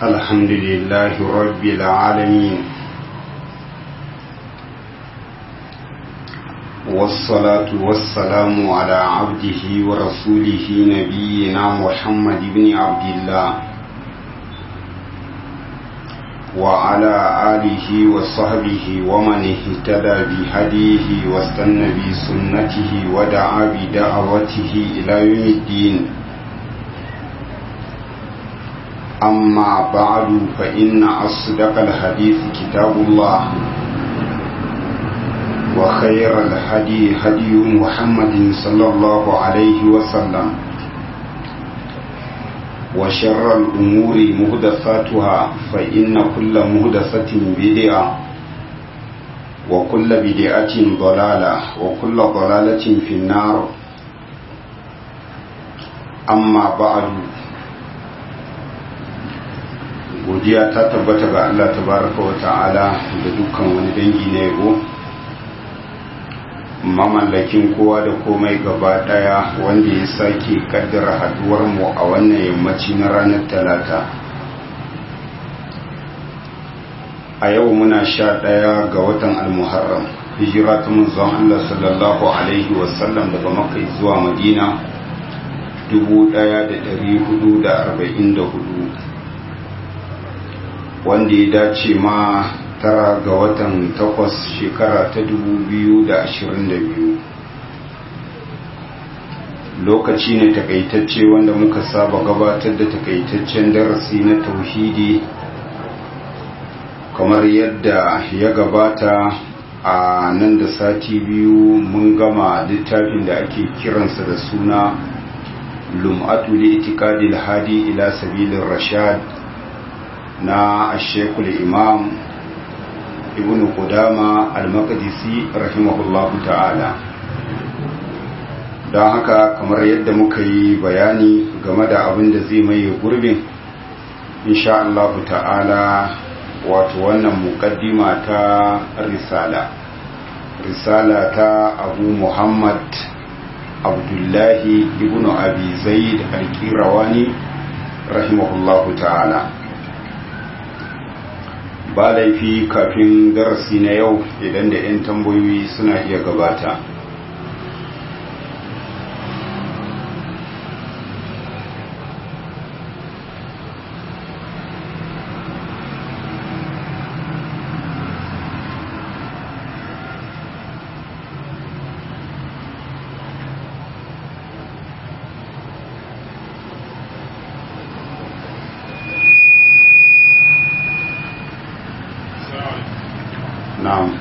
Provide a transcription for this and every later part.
الحمد لله رب العالمين والصلاة والسلام على عبده ورسوله نبينا محمد بن عبد الله وعلى آله وصحبه ومن اهتدى بهديه واستنى بسنته ودعا بدعوته إلى يوم الدين أما بعد فإن أصدق الحديث كتاب الله وخير الهدي هدي محمد صلى الله عليه وسلم وشر الأمور مهدثاتها فإن كل مهدثة بدعة وكل بدعة ضلالة وكل ضلالة في النار أما بعد godiya ta tabbata ga Allah tabaraka wa ta'ala da dukkan wani dangi na yabo mamallakin kowa da komai gaba daya wanda ya sake kaddara haduwar mu a wannan yammaci na ranar talata a yau muna sha daya ga watan almuharram hijira ta manzon Allah sallallahu alaihi wasallam daga makka zuwa madina 1444 wanda ya dace ma tara ga watan takwas shekara ta biyu. lokaci ne takaitacce wanda muka saba gabatar da takaitaccen darasi na tauhidi kamar yadda ya gabata a nan da sati biyu mun gama littafin da ake kiransa da suna lum'atu li itikadil hadi ila sabilin rashad na ashekul imam ibn qudama al-maqdisi rahimahullahu ta'ala don haka kamar yadda muka yi bayani game da abin da zai maye gurbin insha Allah ta'ala wato wannan muqaddima ta risala risala ta abu muhammad abdullahi ibn abi zaid al-qirawani rahimahullahu ta'ala ba laifi kafin darasi na yau idan da 'yan tambayoyi suna iya gabata na'am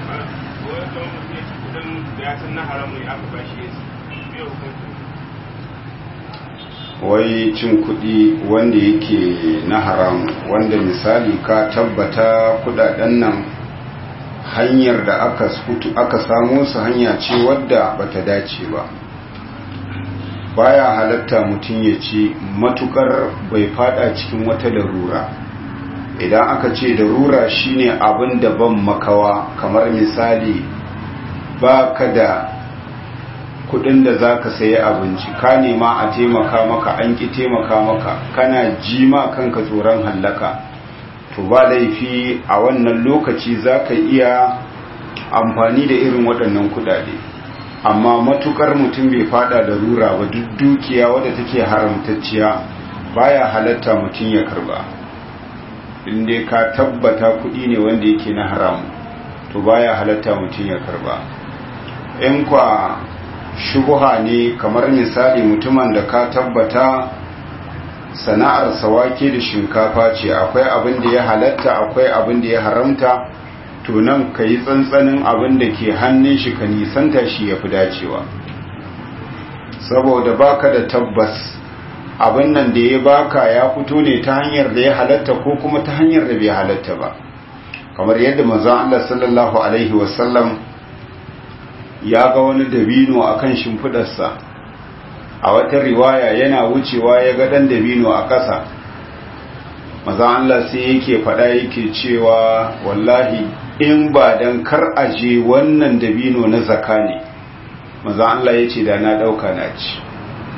wai cin kuɗi wanda yake na haram wanda misali ka tabbata kudaden nan hanyar da aka aka samu su hanya ce wadda bata dace ba baya halatta mutum ya ci matukar bai fada cikin wata larura idan aka ce darura shine abin da ban makawa kamar misali ba ka da kudin da za ka sayi abinci ka nema a taimaka maka an ki taimaka maka kana jima kanka tsoron hallaka to ba laifi a wannan lokaci za ka iya amfani da irin waɗannan kudade amma matukar mutum bai fada da rura ba duk dukiya wadda take haramtacciya baya halatta mutum ya karba inda ka tabbata kuɗi ne wanda yake na haramu to baya halatta mutum ya karba in kwa shubuha ne kamar misali mutumin da ka tabbata sana'ar sawake da shinkafa ce akwai abin da ya halatta akwai abin da ya haramta to nan ka yi tsantsanin abin da ke hannun shi ka nisanta shi ya fi dacewa saboda baka da tabbas abin nan da ya baka ya fito ne ta hanyar da ya halatta ko kuma ta hanyar da bai halatta ba kamar yadda manzon Allah sallallahu alaihi wasallam ya ga wani dabino akan shimfidarsa a wata riwaya yana wucewa ya ga dan dabino a ƙasa manzon Allah sai yake faɗa yake cewa wallahi in ba dan kar aje wannan dabino na zaka ne manzon Allah ya ce da na ɗauka na ci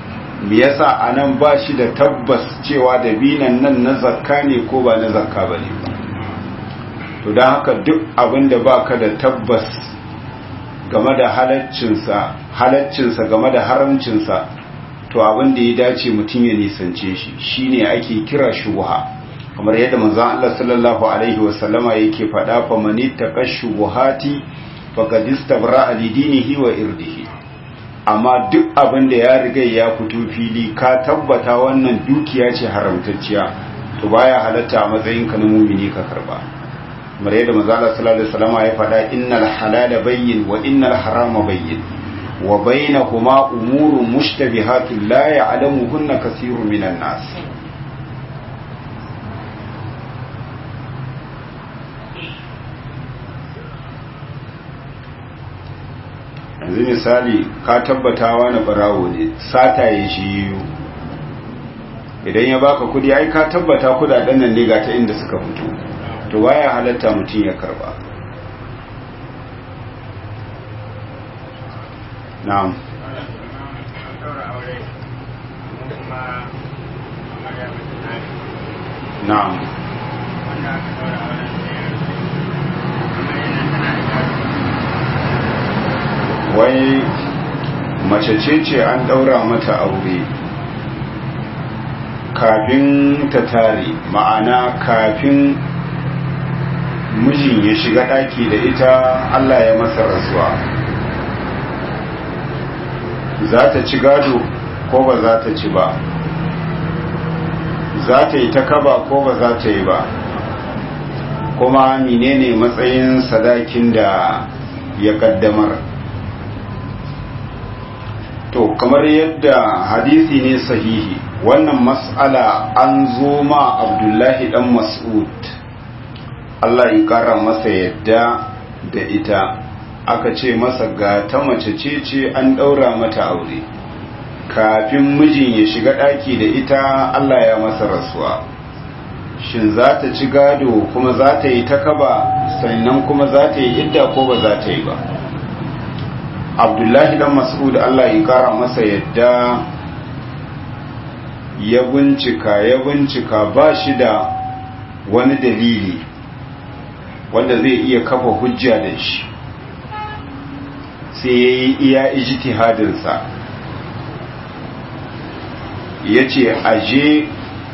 me yasa anan ba shi da tabbas cewa dabinan nan na zakka ne ko ba na zakka ba ne ba to don haka duk abin da ba ka da tabbas game da halaccinsa halaccinsa game da haramcinsa to abin da ya dace mutum ya nisance shi shine ake kira shubha kamar yadda manzon Allah sallallahu alaihi wasallama yake faɗa fa manittaqa shubuhati faqad istabra li dinihi wa irdihi amma duk abin da ya riga ya fito fili ka tabbata wannan dukiya ce haramtacciya to baya halatta a matsayin ka na mumini ka karba kamar yadda manzon Allah sallallahu alaihi wasallama ya faɗa innal halala bayyin wa innal harama bayyin wa bainahuma umurun mushtabihatun la ya'lamuhunna kathirun minan nas yanzu misali ka tabbata wani barawo ne sata ya shi yiwu idan ya baka kudi ai ka tabbata kudaden nan ne ga ta inda suka fito to baya halatta mutum ya karba na'am na'am wai mace ce ce an daura mata aure kafin ta tare ma'ana kafin mijin ya shiga daki da ita Allah ya masa rasuwa za ta ci gado ko ba za ta ci ba za ta yi ta kaba ko ba za ta yi ba kuma menene matsayin sadakin da ya kaddamar to kamar yadda hadisi ne sahihi wannan mas'ala an zo ma abdullahi dan mas'ud Allah ya kara masa yadda da ita aka ce masa ga ta mace ce ce an ɗaura mata aure kafin mijin ya shiga ɗaki da ita Allah ya masa rasuwa shin za ta ci gado kuma za ta yi ta kaba sannan kuma za ta yi idda ko ba za ta yi ba abdullahi dan mas'ud Allah ya kara masa yadda ya bincika ya bincika ba shi da wani dalili wanda zai iya kafa hujja da shi sai ya yi iya ijtihadinsa ya ce aje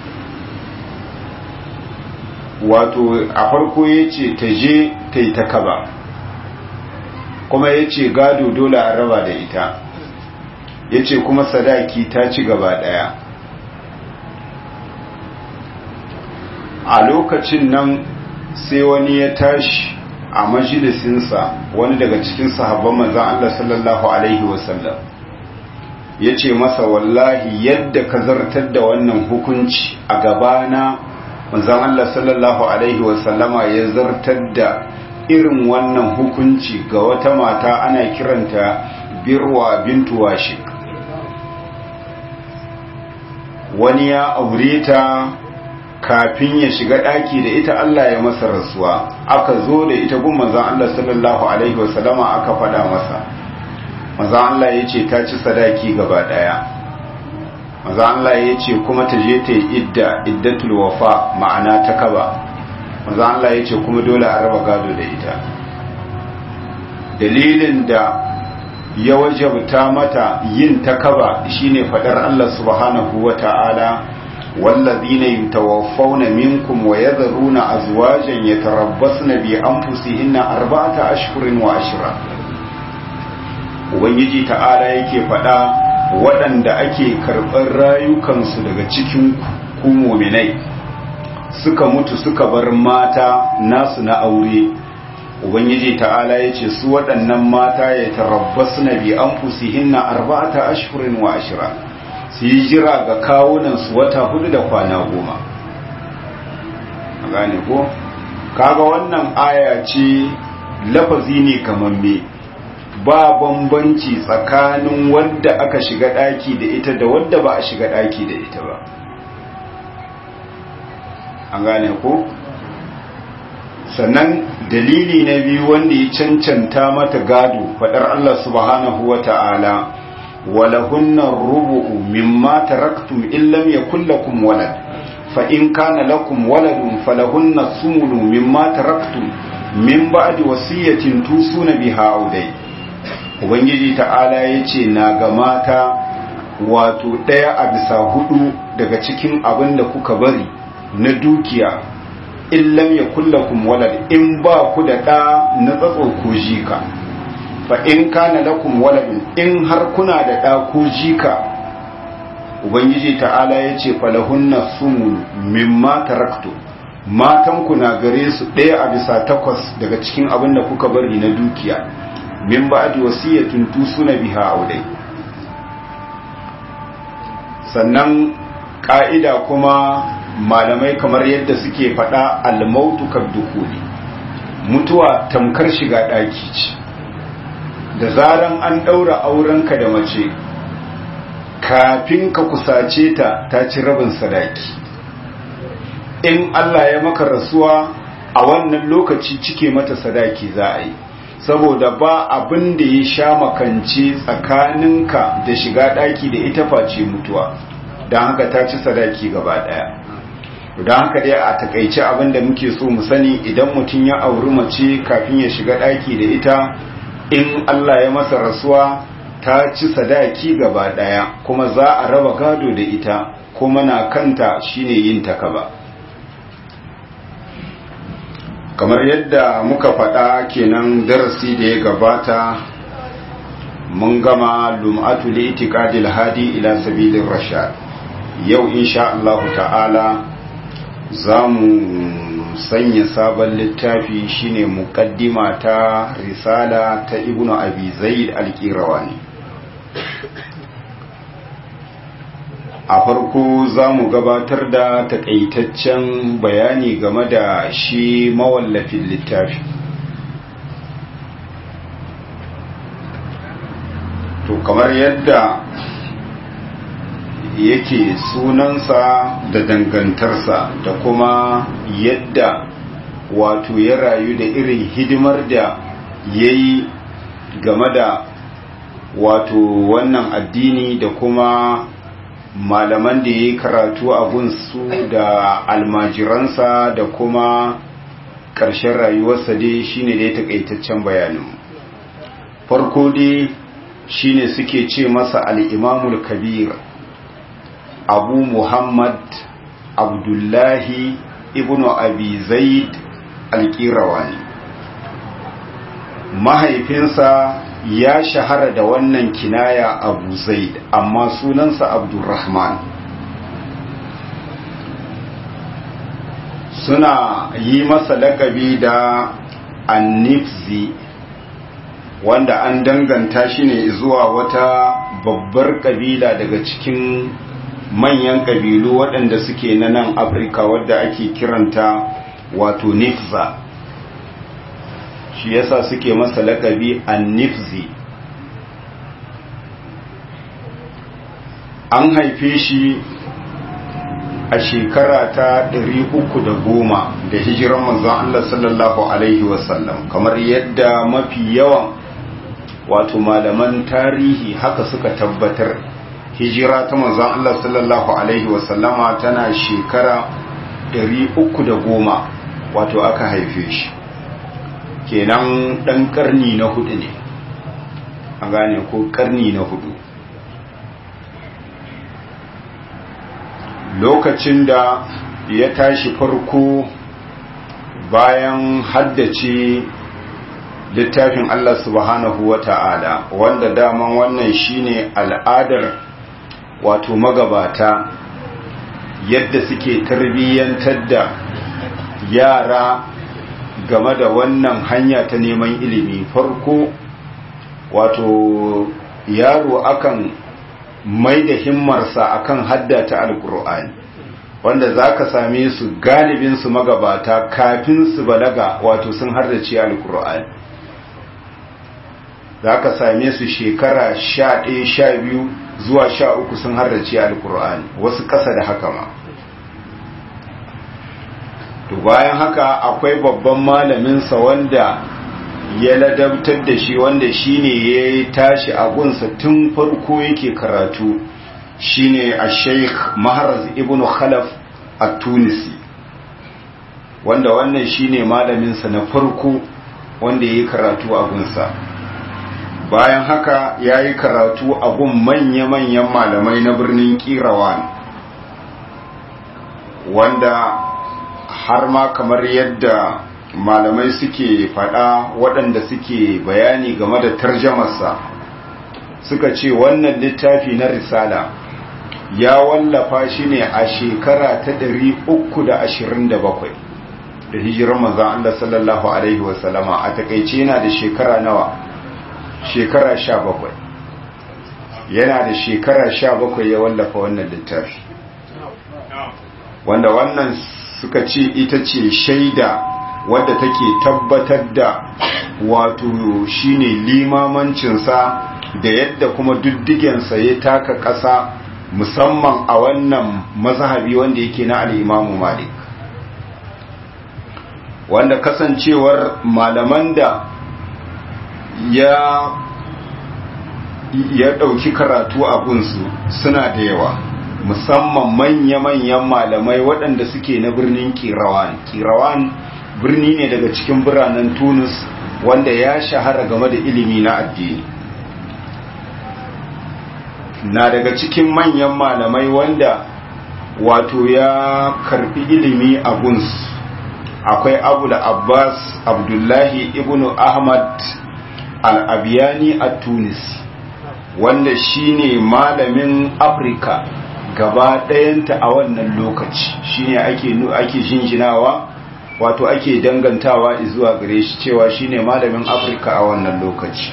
wato a farko ya ce ta je ta yi ta kaba kuma ya ce gado dole a raba da ita ya ce kuma sadaki ta ci gaba daya a lokacin nan sai wani ya tashi a majalisinsa wani daga cikin sahabban manzan Allah sallallahu Alaihi wasallam ya ce masa wallahi yadda ka zartar da wannan hukunci a gabana manzan Allah sallallahu Alaihi wasallama ya zartar da irin wannan hukunci ga wata mata ana kiranta birwa bintu washik wani ya aure ta kafin ya shiga ɗaki da ita Allah ya masa rasuwa aka zo da ita gun manzan Allah sallallahu Alaihi wasallama aka faɗa masa manzan Allah ya ce ta ci sadaki gaba ɗaya manzan Allah ya ce kuma ta je ta yi idda iddatul wafa ma'ana ta kaba manzan Allah ya ce kuma dole a raba gado da ita dalilin da ya wajabta mata yin ta kaba shine faɗar Allah subhanahu wa ta'ala والذين يتوفون منكم ويذرون أزواجا يتربصن بأنفسهن أربعة أشهر وعشرة Ubangiji ta'ala yake faɗa waɗanda ake karɓar rayukansu daga cikin ku muminai suka mutu suka bar mata nasu na aure Ubangiji ta'ala ya ce su waɗannan mata ya tarabbasu na bi an fusihinna arba'ata ashirin wa ashira su yi jira ga kawunansu wata hudu da kwana goma gane ko kaga wannan aya ce lafazi ne kamamme ba bambanci tsakanin wadda aka shiga daki da ita da wadda ba a shiga daki da ita ba an gane ko sannan dalili na biyu wanda ya cancanta mata gado fadar Allah subhanahu wa ta'ala ولهن الربع مما تركتم إن لم يكن لكم ولد فإن كان لكم ولد فلهن الثمن مما تركتم من بعد وصية توصون بها أو دين Ubangiji ta'ala ya ce na ga mata wato ɗaya a bisa hudu daga cikin abin da kuka bari na dukiya in lam ya kullakum walad in ba ku da ɗa na tsatso ko jika fa in kana lakum waladun in har kuna da ɗa ko jika ubangiji ta'ala ya ce falahunna sumun mimma taraktu matan ku na gare su ɗaya a bisa takwas daga cikin abin da kuka bari na dukiya min ba'di wasiyatin tusuna biha audai sannan ka'ida kuma malamai kamar yadda suke faɗa almautu kabdukuli mutuwa tamkar shiga ɗaki ce da zaran an ɗaura aurenka da mace kafin ka kusace ta ta ci rabin sadaki in Allah ya maka rasuwa a wannan lokaci cike mata sadaki za a yi saboda ba abin da ya sha makance tsakaninka da shiga ɗaki da ita face mutuwa don haka ta ci sadaki gaba ɗaya don haka dai a takaice abin da muke so mu sani idan mutum ya auri mace kafin ya shiga ɗaki da ita in Allah ya masa rasuwa ta ci sadaki gaba daya kuma za a raba gado da ita kuma na kanta shine yin takaba kamar yadda muka faɗa kenan darasi da ya gabata mun gama lum'atu li itiqadil hadi ila sabilir rashad yau insha Allah ta'ala za mu sanya sabon littafi shine muqaddima ta risala ta ibnu abi zaid al-qirawani a farko za mu gabatar da takaitaccen bayani game da shi mawallafin littafi to kamar yadda yake sunansa da dangantarsa da kuma yadda wato ya rayu da irin hidimar da ya yi game da wato wannan addini da kuma malaman da ya yi karatu a gunsu da almajiransa da kuma ƙarshen rayuwarsa dai shine dai takaitaccen bayanin farko dai shine suke ce masa al'imamul kabir abu muhammad abdullahi ibn abi zaid alƙirawani mahaifinsa ya shahara da wannan kinaya abu zaid amma sunansa abdurrahman suna yi masa lakabi da annifzi wanda an danganta shi ne zuwa wata babbar kabila daga cikin manyan kabilu waɗanda suke na nan afirka wadda ake kiranta wato nifza shi yasa suke masa lakabi annifzi an haife shi a shekara ta 310 da hijiran manzon Allah sallallahu alaihi wasallam kamar yadda mafi yawan wato malaman tarihi haka suka tabbatar hijira ta manzon Allah sallallahu alaihi wasallama tana shekara 310 wato aka haife shi kenan dan karni na hudu ne a gane ko karni na hudu lokacin da ya tashi farko bayan haddace littafin Allah subhanahu wa ta'ala wanda daman wannan shine al'adar wato magabata yadda suke tarbiyyantar da yara game da wannan hanya ta neman ilimi farko wato yaro akan mai da himmarsa akan haddata alkur'ani wanda za ka same su galibin su magabata kafin su balaga wato sun haddace alkur'ani za ka same su shekara sha ɗaya sha biyu zuwa sha uku sun haddace alkur'ani wasu ƙasa da haka ma to bayan haka akwai babban malaminsa wanda ya ladabtar da shi wanda shine ya tashi a gunsa tun farko yake karatu shine a sheikh maharaz ibn khalaf a tunisi wanda wannan shine malaminsa na farko wanda ya yi karatu a gunsa bayan haka ya yi karatu a gun manya-manyan malamai na birnin kirawan wanda har ma kamar yadda malamai suke fada waɗanda suke bayani game da tarjamarsa suka ce wannan littafi na risala ya wallafa shi ne a shekara ta 327 da hijirar manzan Allah sallallahu Alaihi wasallama a takaice yana da shekara nawa shekara 17 yana da shekara 17 ya wallafa wannan littafi wanda wannan suka ce ita ce shaida wadda take tabbatar da wato shine limamancinsa da yadda kuma diddigensa ya taka ƙasa musamman a wannan mazhabi wanda yake na al'imamu malik wanda kasancewar malaman da ya ya ɗauki karatu a gunsu suna da yawa musamman manya-manyan malamai waɗanda suke na birnin kirawan kirawan birni ne daga cikin biranen tunis wanda ya shahara game da ilimi na addini na daga cikin manyan malamai wanda wato ya karbi ilimi a guns akwai abu da abbas abdullahi ibnu ahmad al-abiyani a tunis wanda shine malamin afirka gaba ɗayanta a wannan lokaci shine ake ake jinjinawa wato ake dangantawa zuwa gare shi cewa shine malamin afirka a wannan lokaci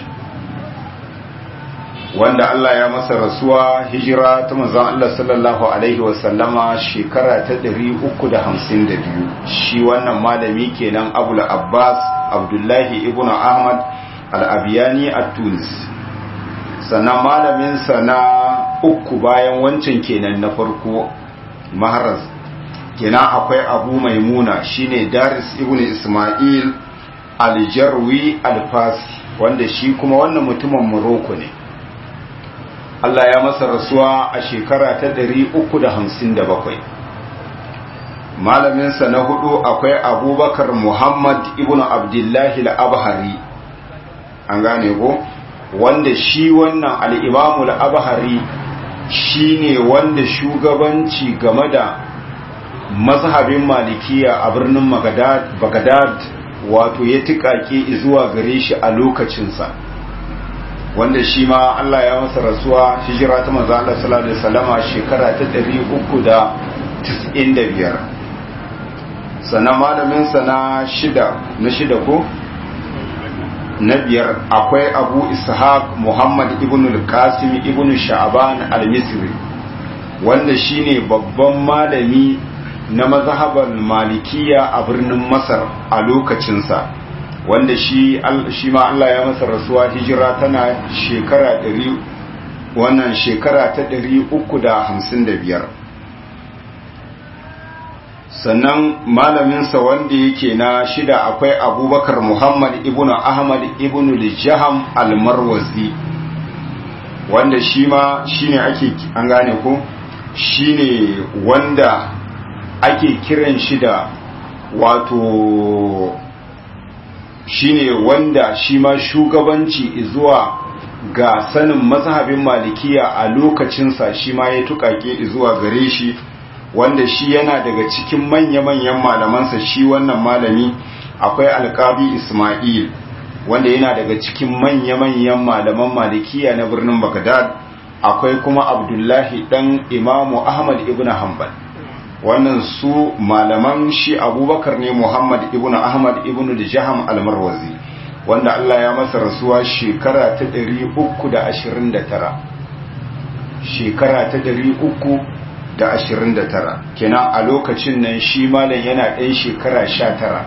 wanda Allah ya masa rasuwa hijira ta manzon Allah sallallahu alaihi wasallama shekara ta 352 shi wannan malami kenan Abul Abbas Abdullahi ibn Ahmad al-Abiyani at-Tunis sannan malamin sa na uku bayan wancan kenan na farko Maharaz kenan akwai Abu Maimuna shine Daris ibn Ismail al-Jarwi al-Fasi wanda shi kuma wannan mutumin Morocco ne Allah ya masa rasuwa a shekara ta 357 malaminsa na hudu akwai abubakar muhammad ibn abdullahi al-abhari an gane ko wanda shi wannan al'imamu al-abhari shi ne wanda shugabanci game da mazhabin malikiya a birnin bagadad wato ya tikake zuwa gare shi a lokacinsa wanda shi ma Allah ya masa rasuwa hijira ta manzo Allah sallallahu alaihi wasallama shekara ta 395 sannan malamin sa na shida na shida ko na biyar akwai Abu Ishaq Muhammad ibn al-Qasim ibn Sha'ban al-Misri wanda shine babban malami na mazhabar Malikiya a birnin Masar a lokacinsa wanda shi shi ma Allah ya masa rasuwa hijira tana shekara ɗari wannan shekara ta ɗari uku da hamsin da biyar sannan malaminsa wanda yake na shida akwai abubakar muhammad ibn ahmad ibn lijaham almarwazi wanda shi ma shi ne ake an gane ko shi ne wanda ake kiran shi da wato shine wanda shi ma shugabanci zuwa ga sanin mazhabin malikiya a lokacinsa shi ma ya tukake zuwa gare shi wanda shi yana daga cikin manya-manyan malamansa shi wannan malami akwai alkabi ismail wanda yana daga cikin manya-manyan malaman malikiya na birnin bagdad akwai kuma abdullahi dan imamu ahmad ibn hanbal wannan su malaman shi abubakar ne muhammad ibn ahmad ibn jaham almarwazi wanda allah ya masa rasuwa shekara ta 329 shekara ta 329 kenan a lokacin nan shi malam yana ɗan shekara 19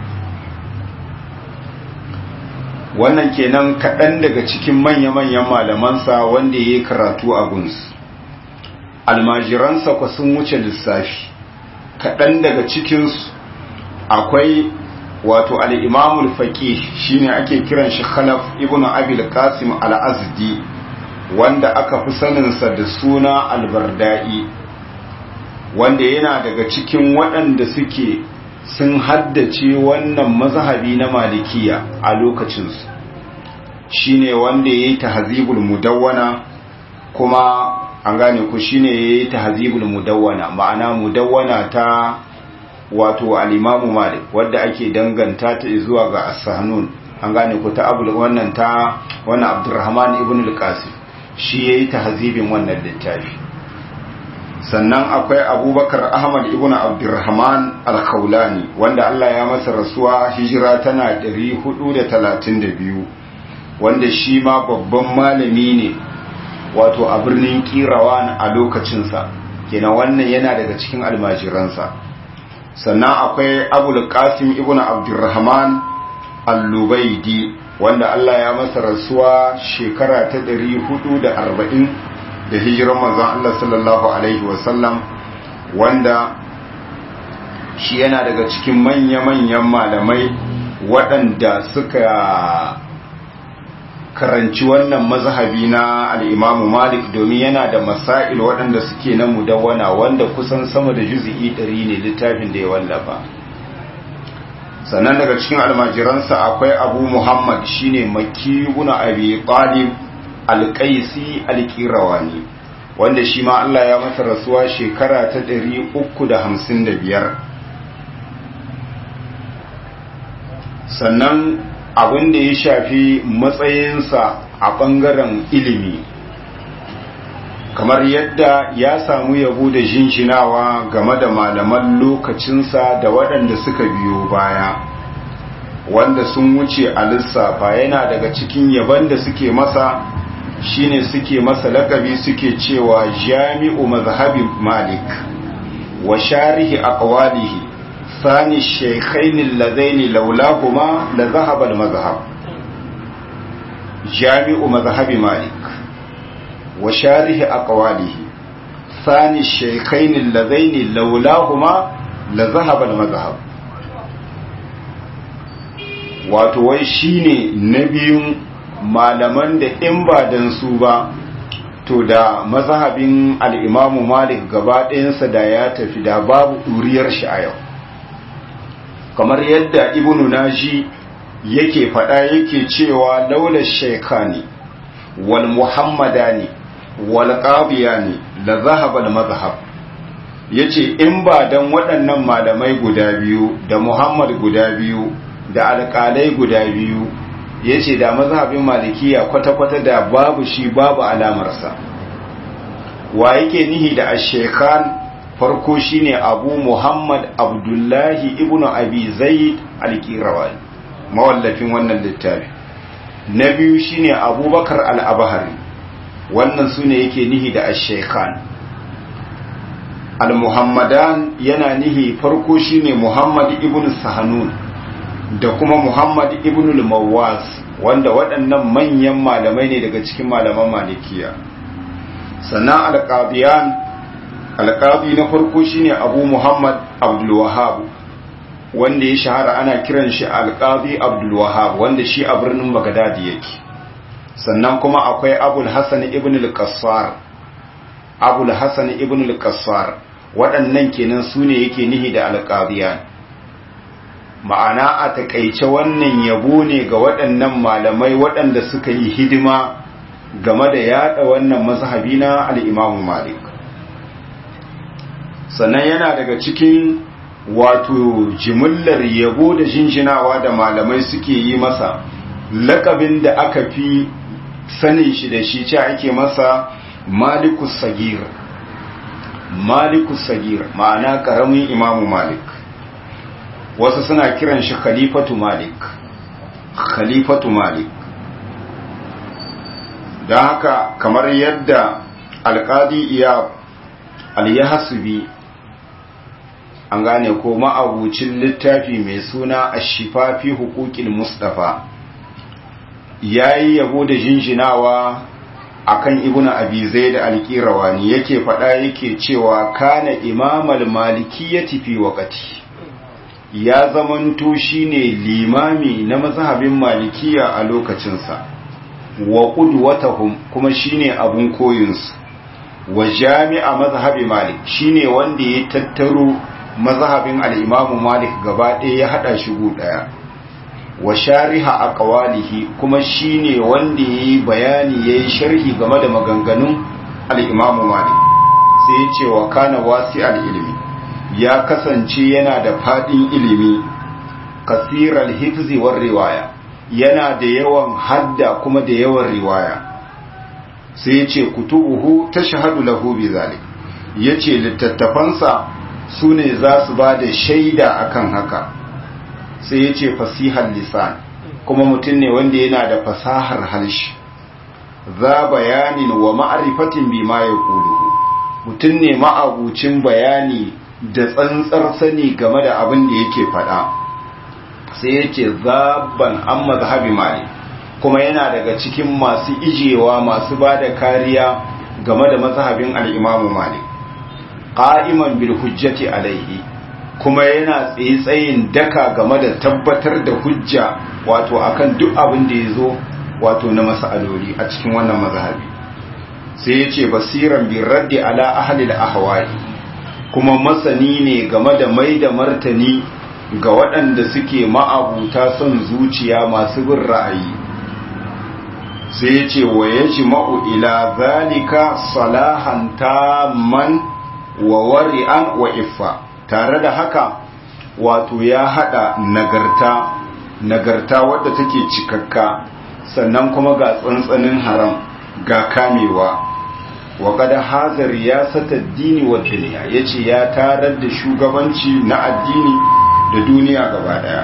wannan kenan kaɗan daga cikin manya-manyan malamansa wanda ya yi karatu a gunsu almajiransa kwa sun wuce lissafi kaɗan daga cikinsu akwai wato al-imamul faqih shine ake kiran shi khalaf ibnu abil qasim al-azdi wanda aka fi saninsa da suna albardai wanda yana daga cikin waɗanda suke sun haddace wannan mazhabi na malikiya a lokacinsu shine wanda ya yi tahzibul mudawwana kuma an gane ku shine ya yi tahzibul mudawwana ma'ana mudawwana ta wato al-imamu malik wadda ake danganta ta zuwa ga as-sahnun an gane ku ta abul wannan ta wannan abdurrahman ibn al-qasim shi yayi tahzibin wannan littafi sannan akwai abubakar ahmad ibn abdurrahman al-khawlani wanda Allah ya masa rasuwa hijira tana 432 wanda shi ma babban malami ne wato a birnin kirawan a lokacinsa kenan wannan yana daga cikin almajiransa sannan akwai abul qasim ibn abdurrahman al-lubaidi wanda Allah ya masa rasuwa shekara ta 440 da hijiran manzon Allah sallallahu alaihi wasallam wanda shi yana daga cikin manya-manyan malamai waɗanda suka karanci wannan mazhabi na al'imamu malik domin yana da masail waɗanda suke na mudawwana wanda kusan sama da juzi'i ɗari ne littafin da ya wallafa sannan daga cikin almajiransa akwai abu muhammad shine maki guna abi talib alƙaisi alƙirawani wanda shi ma Allah ya masa rasuwa shekara ta 355 sannan abin da ya shafi matsayinsa a ɓangaren ilimi kamar yadda ya samu yabo da jinjinawa game da malaman lokacinsa da waɗanda suka biyo baya wanda sun wuce a lissafa yana daga cikin yaban da suke masa shine suke masa lakabi suke cewa jami'u mazhabin malik wa sharihi aqwalihi thani shaykhain alladaini laulahuma la dhahaba al-mazhab jami'u mazhabi malik wa sharihi aqwalihi thani shaykhain alladaini laulahuma la dhahaba al-mazhab wato wai shine na biyun malaman da in ba dan su ba to da mazhabin al'imamu malik gaba ɗayansa da ya tafi da babu ɗuriyar shi a yau kamar yadda ibnu naji yake faɗa yake cewa laular shaikani wal muhammadani wal qadiyani la zahaba al mazhab yace in ba dan waɗannan malamai guda biyu da muhammad guda biyu da alƙalai guda biyu ya ce da mazhabin malikiya kwata-kwata da babu shi babu alamarsa wa yake nihi da ashekhan farko shine abu muhammad abdullahi ibnu abi zaid alkirawani mawallafin wannan littafi na biyu shine abubakar al'abahari wannan su ne yake nihi da ashekhan al-muhammadan yana nihi farko shine muhammad ibnu sahanun da kuma Muhammad ibn al-Mawwas wanda waɗannan manyan malamai ne daga cikin malaman malikiya sannan al-qadiyan al-qadi na farko shine Abu Muhammad Abdul Wahhab wanda ya shahara ana kiran shi al-qadi Abdul Wahhab wanda shi a birnin Baghdad yake sannan kuma akwai Abul Hasan ibn al-Qassar Abul Hasan ibn al-Qassar waɗannan kenan sune yake nihi da al-qadiyan ma'ana a takaice wannan yabo ne ga waɗannan malamai waɗanda suka yi hidima game da yada wannan mazhabi na al'imamu malik sannan yana daga cikin wato jimillar yabo da jinjinawa da malamai suke yi masa lakabin da aka fi sanin shi da shi ce ake masa malikus sagir malikus sagir ma'ana ƙaramin imamu malik wasu suna kiran shi khalifatu malik khalifatu malik don haka kamar yadda alkadi iya alyahasubi an gane ko ma'abucin littafi mai suna ashifa fi hukukil mustafa ya yi yabo da jinjinawa akan ibnu abi zaid al-qirawani yake faɗa yake cewa kana imamal malikiyyati fi waqti ya zamanto shine limami na mazhabin malikiya a lokacinsa wa qudwatahum kuma shine abun koyinsu wa jami'a mazhabi malik shine wanda ya tattaro mazhabin al-imamu malik gaba ɗaya ya hada shi gu daya wa shariha aqwalihi kuma shine wanda yayi bayani yayi sharhi game da maganganun al-imamu malik sai ya ce wa kana wasi'al ilmi ya kasance yana da fadin ilimi kasiral hifzi war riwaya yana da yawan hadda kuma da yawan riwaya sai ya ce kutubuhu tashhadu lahu bi zalik yace littattafansa sune za su ba da shaida akan haka sai ya ce fasihar lisan kuma mutum ne wanda yana da fasahar halshi za bayanin wa ma'arifatin bi ma ya mutum ne ma'abucin bayani da tsantsar sani game da abin da yake faɗa sai ya ce zaban an mazhabi mali kuma yana daga cikin masu ijewa masu ba da kariya game da mazhabin al'imamu malik ƙa'iman bil hujjati alaihi kuma yana tsaye-tsayin daka game da tabbatar da hujja wato akan duk abin da ya zo wato na masaloli a cikin wannan mazhabi sai ya ce basiran bin raddi ala ahalil ahwai kuma masani ne game da mai da martani ga waɗanda suke ma'abuta son zuciya masu bin ra'ayi sai ya ce wa ya ji ila zalika salahan man wa wari'an wa iffa tare da haka wato ya hada nagarta nagarta wadda take cikakka sannan kuma ga tsantsanin haram ga kamewa wa kada hazar ya sata dini wa duniya ya ce ya tarar da shugabanci na addini da duniya gaba daya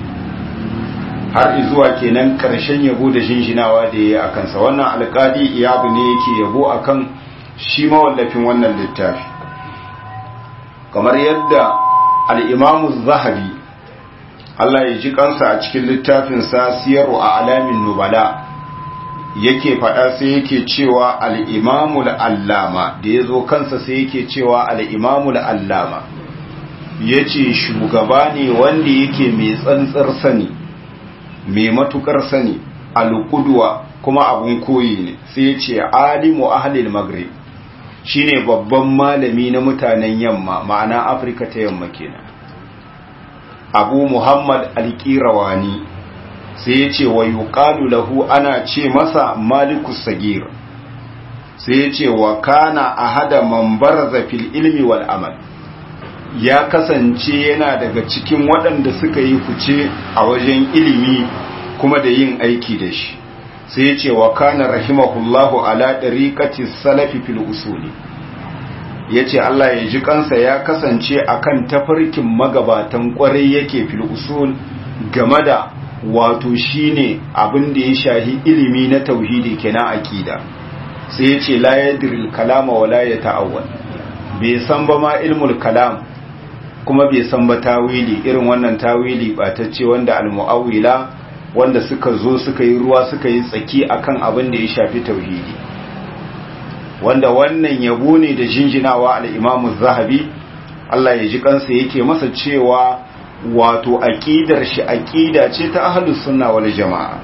har izuwa kenan karshen yabo da shinshinawa da ya yi a kansa wannan alkali iyabu ne yake yabo akan shi mawallafin wannan littafi kamar yadda al'imamu zahabi Allah ya ji kansa a cikin littafinsa siyaru a alamin nubala yake faɗa sai yake cewa al'imamul allama da ya zo kansa sai yake cewa al'imamul allama ya ce shugaba ne wanda yake mai tsantsar sani mai matukar sani alƙudwa kuma abun koyi ne sai ya ce alimu ahalil maghrib shine babban malami na mutanen yamma ma'ana afirka ta yamma kenan abu muhammad alƙirawani sai ya ce wa yuqalu lahu ana ce masa malikus sagir sai ya ce wa kana ahada man baraza fil ilmi wal amal ya kasance yana daga cikin waɗanda suka yi fice a wajen ilimi kuma da yin aiki da shi sai ya ce wa kana rahimahullahu ala ɗariƙati salafi fil usuli ya ce Allah ya ji kansa ya kasance akan tafarkin magabatan ƙwarai yake fil usul game da wato shine abin da ya shahi ilimi na tauhidi kenan aqida sai ya ce la yadril kalama wa la yata'awwal bai san ba ma ilmul kalam kuma bai san ba tawili irin wannan tawili batacce wanda al-mu'awwila wanda suka zo suka yi ruwa suka yi tsaki akan abin da ya shafi tauhidi wanda wannan yabo ne da jinjinawa al-Imam zahabi Allah ya ji kansa yake masa cewa wato aqidar shi aqida ce ta ahlus sunna wal jamaa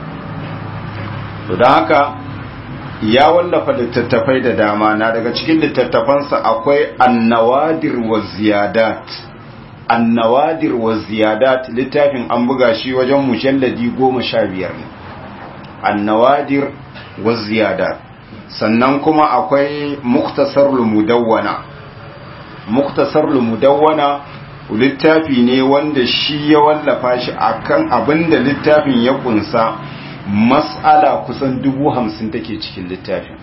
to dan haka ya wallafa littattafai da dama na daga cikin littattafansa akwai an-nawadir wa ziyadat annawadir wa ziyadat littafin an buga shi wajen mujalladi goma sha biyar ne annawadir wa ziyadat sannan kuma akwai muktasarul mudawwana muktasarul mudawwana littafi ne wanda shi ya wallafa shi akan abinda littafin ya kunsa mas'ala kusan dubu hamsin take cikin littafin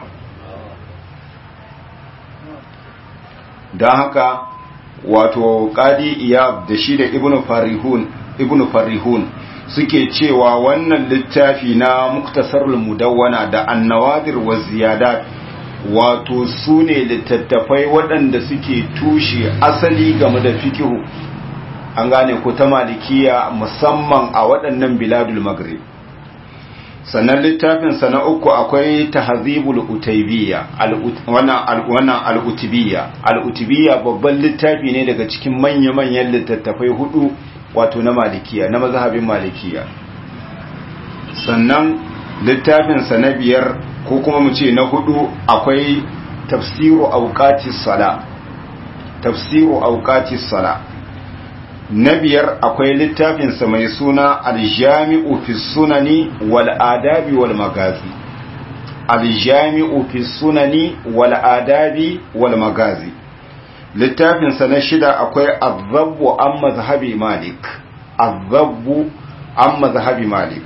don haka wato qadi iyab da shi da ibnu farihun ibnu farihun suke cewa wannan littafi na muktasarul mudawwana da annawadir wa ziyadat wato su ne littattafai waɗanda suke tushe asali game da fikihu an gane ko ta malikiya musamman a waɗannan biladul maghrib sannan littafinsa na uku akwai tahzibul utaybiya wannan al-utubiyya al-utubiyya babban littafi ne daga cikin manya-manyan littattafai hudu wato na malikiya na mazhabin malikiya sannan littafinsa na biyar ko kuma mu ce na hudu akwai tafsiru auqatis sala tafsiru auqatis sala na biyar akwai littafinsa mai suna aljami'u fi sunani wal adabi wal magazi aljami'u fi sunani wal adabi wal magazi littafinsa na shida akwai azabbu an mazhabi malik azabbu an mazhabi malik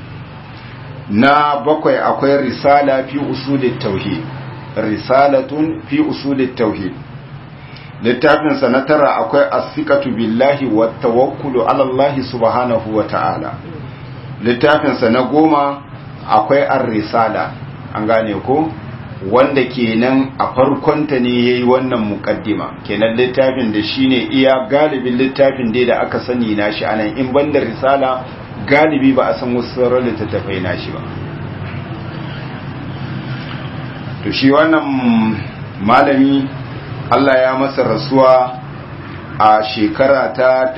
na bakwai akwai risala fi usulit tauhid risalatun fi usulit tauhid littafinsa na tara akwai asikatu billahi wa tawakkulu ala Allah subhanahu wa ta'ala littafinsa na goma akwai ar-risala an gane ko wanda kenan a farkonta ne yayi wannan muqaddima kenan littafin da shine iya galibin littafin dai da aka sani nashi anan in banda risala galibi ba a san wasu sauran littattafai nashi ba to shi wannan malami Allah ya masa rasuwa a shekara ta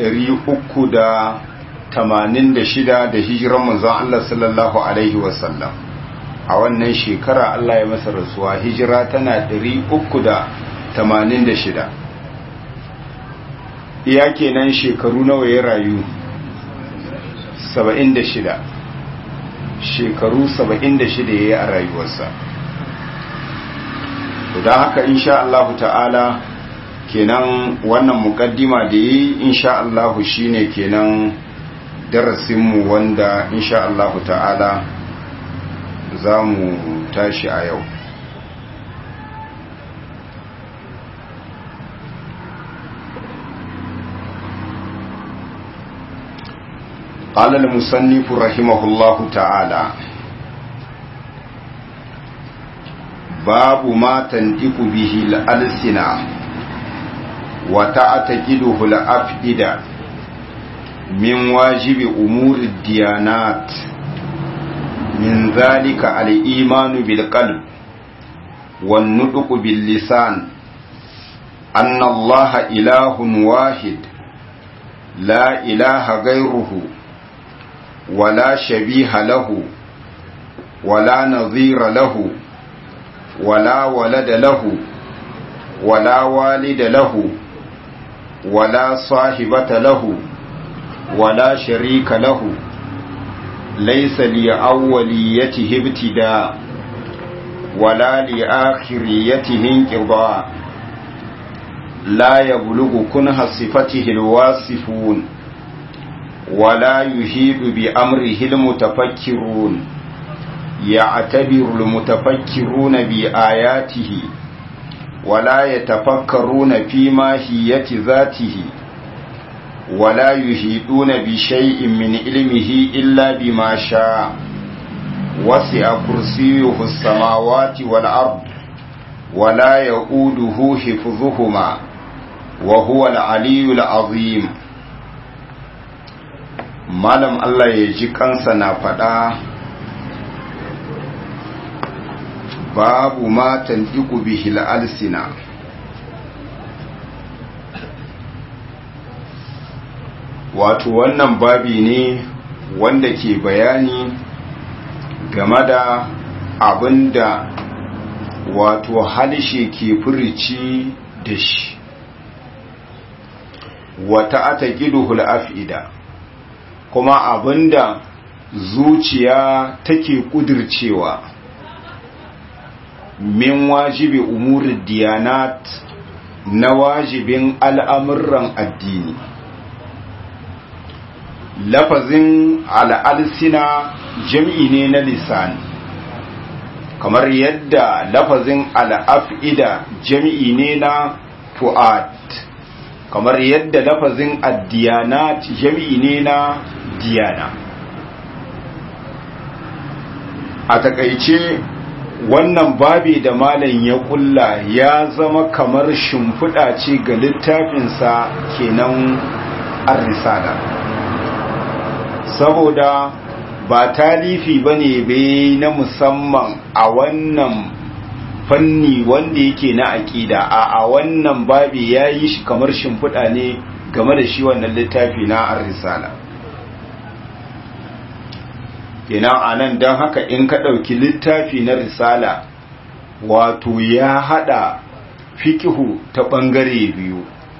386 da hijiran manzon Allah sallallahu alaihi wasallam a wannan shekara Allah ya masa rasuwa hijira tana 386 iya kenan shekaru nawa ya rayu 76 shekaru 76 ya yi a rayuwarsa don haka insha Allah ta'ala kenan wannan mukaddima da yi insha Allah shine kenan darasinmu wanda insha Allah ta'ala za mu tashi a yau قال المصنف رحمه الله تعالى باب ما تنطق به الألسنة وتعتقده الأفئدة من واجب أمور الديانات من ذلك الإيمان بالقلب والنطق باللسان أن الله إله واحد لا إله غيره ولا شبيه له ولا نظير له ولا ولد له ولا والد له ولا صاحبة له ولا شريك له ليس لأوليته ابتداء ولا لآخريته انقضاء لا يبلغ كنه صفته الواصفون ولا يهيد بأمره المتفكرون يعتبر المتفكرون بآياته ولا يتفكرون في ماهية ذاته ولا يهيدون بشيء من علمه إلا بما شاء وسع كرسيه السماوات والأرض ولا يؤوده حفظهما وهو العلي العظيم malam Allah ya ji kansa na faɗa babu matan iku bihil alsina wato wannan babi ne wanda ke bayani game da abinda wato halishe ke furici da shi wata ata giduhul af'ida kuma abinda zuciya take kudircewa min wajibi umurin diyanat na wajibin al'amuran addini lafazin al'alsina jam'i ne na lisani kamar yadda lafazin al'af'ida jam'i ne na fu'ad kamar yadda lafazin addiyanat jam'i ne na diyana a takaice wannan babi da malam ya kulla ya zama kamar shimfiɗa ce ga littafinsa kenan ar-risala saboda ba talifi bane bai na musamman a wannan fanni wanda yake na aƙida a a wannan babi ya yi shi kamar shimfiɗa ne game da shi wannan littafi na ar-risala kenan anan don haka in ka ɗauki littafi na risala wato ya haɗa fikihu ta ɓangare biyu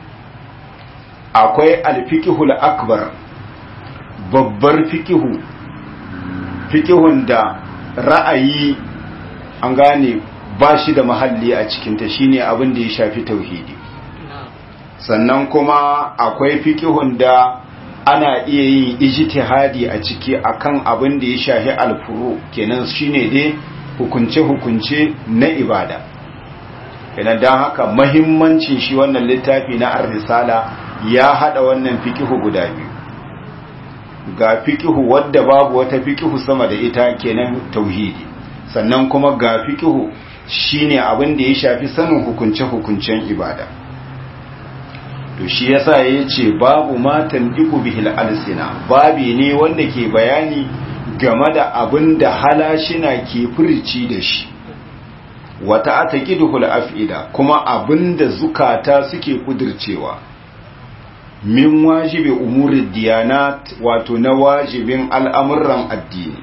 akwai alfikihul akbar babbar fikihu fikihun da ra'ayi an gane ba shi da mahalli a cikinta shine abin da ya shafi tauhidi sannan kuma akwai fikihun da ana iya yin ijtihadi a ciki akan abin da ya shafi alfuru kenan shine dai hukunce-hukunce na ibada kenan don haka mahimmancin shi wannan littafi na ar-risala ya hada wannan fikihu guda biyu ga fikihu wadda babu wata fikihu sama da ita kenan tauhidi sannan kuma ga fikihu shine abin da ya shafi sanin hukunce-hukuncen ibada to shi yasa yace babu matan diku bihil alsina babi ne wanda ke bayani game da abin da halashina ke furici da shi wata ataqiduhul afida kuma abin da zukata suke kudircewa min wajibi umurid diyanat wato na wajibin al'amuran addini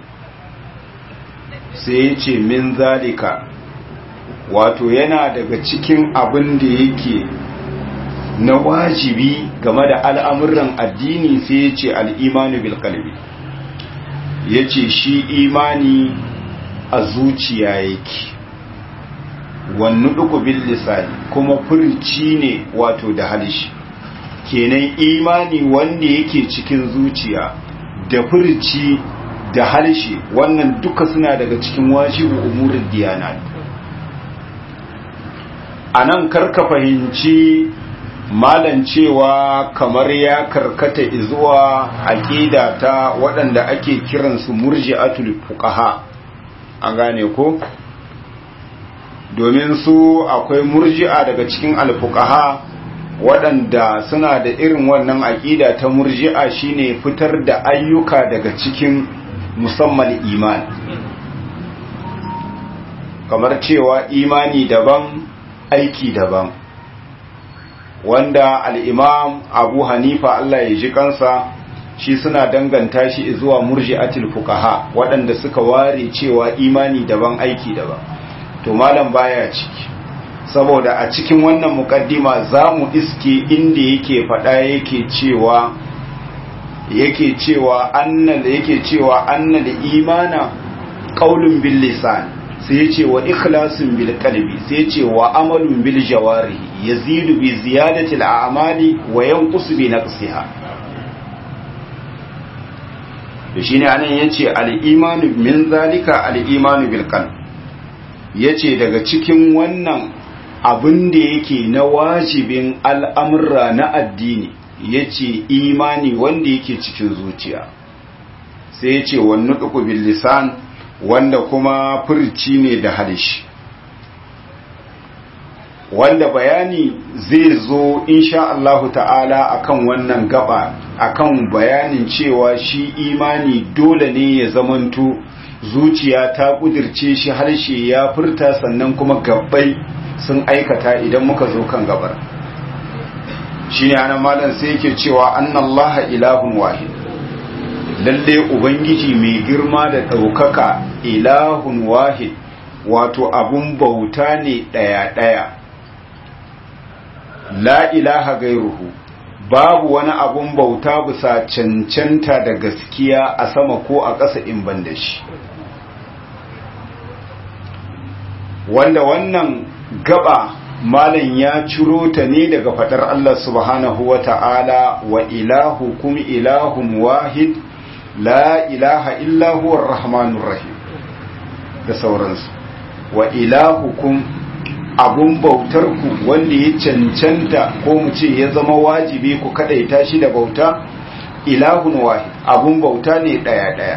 sai yace min zalika wato yana daga cikin abin da yake na wajibi game da al'amuran addini sai ya ce al'imanu bilkalbi ya ce shi imani a zuciya yake wannu duku bil lisani kuma furci ne wato da halishi kenan imani wanda yake cikin zuciya da furci da halishi wannan duka suna daga cikin wajibu umurin diyanat a nan karka fahimci malan cewa kamar ya karkata zuwa aqida ta waɗanda ake kiransu murji'atul fuqaha an gane ko domin su akwai murji'a daga cikin alfuqaha waɗanda suna da irin wannan aqida ta murji'a shine fitar da ayyuka daga cikin musamman imani kamar cewa imani daban aiki daban wanda al'imam abu hanifa Allah ya ji kansa shi suna danganta shi zuwa murji'atul fuqaha waɗanda suka ware cewa imani daban aiki daban to malam baya ciki saboda a cikin wannan mukaddima za mu iske inda yake faɗa yake cewa yake cewa annal yake cewa annal imana qaulun bil lisan sai ya ce wa ikhlasin bil qalbi sai ya ce wa amalun bil jawarihi yazidu bi ziyadati al a'mali wa yanqusu bi naqsiha to shine anan yace al imanu min zalika al imanu bil qalb yace daga cikin wannan abin da yake na wajibin al'amurra na addini yace imani wanda yake cikin zuciya sai yace wannan duku bil lisan wanda kuma furci ne da halishi wanda bayani zai zo insha Allahu ta'ala akan wannan gaba akan bayanin cewa shi imani dole ne ya zamanto zuciya ta kudirce shi harshe ya furta sannan kuma gabbai sun aikata idan muka zo kan gabar shi ne ana malam sai yake cewa annallaha ilahun wahid lalle ubangiji mai girma da ɗaukaka ilahun wahid wato abun bauta ne ɗaya-ɗaya la ilaha gairuhu babu wani abun bauta bisa cancanta da gaskiya a sama ko a ƙasa in ban da shi wanda wannan gaba malam ya ciro ta ne daga fadar Allah subhanahu wa ta'ala wa ilahu kum ilahun wahid la ilaha illa huwa rahmanur rahim da sauransu wa ilahukum abun bautar ku wanda ya cancanta ko mu ce ya zama wajibi ku kadaita shi da bauta ilahun wahid abun bauta ne daya daya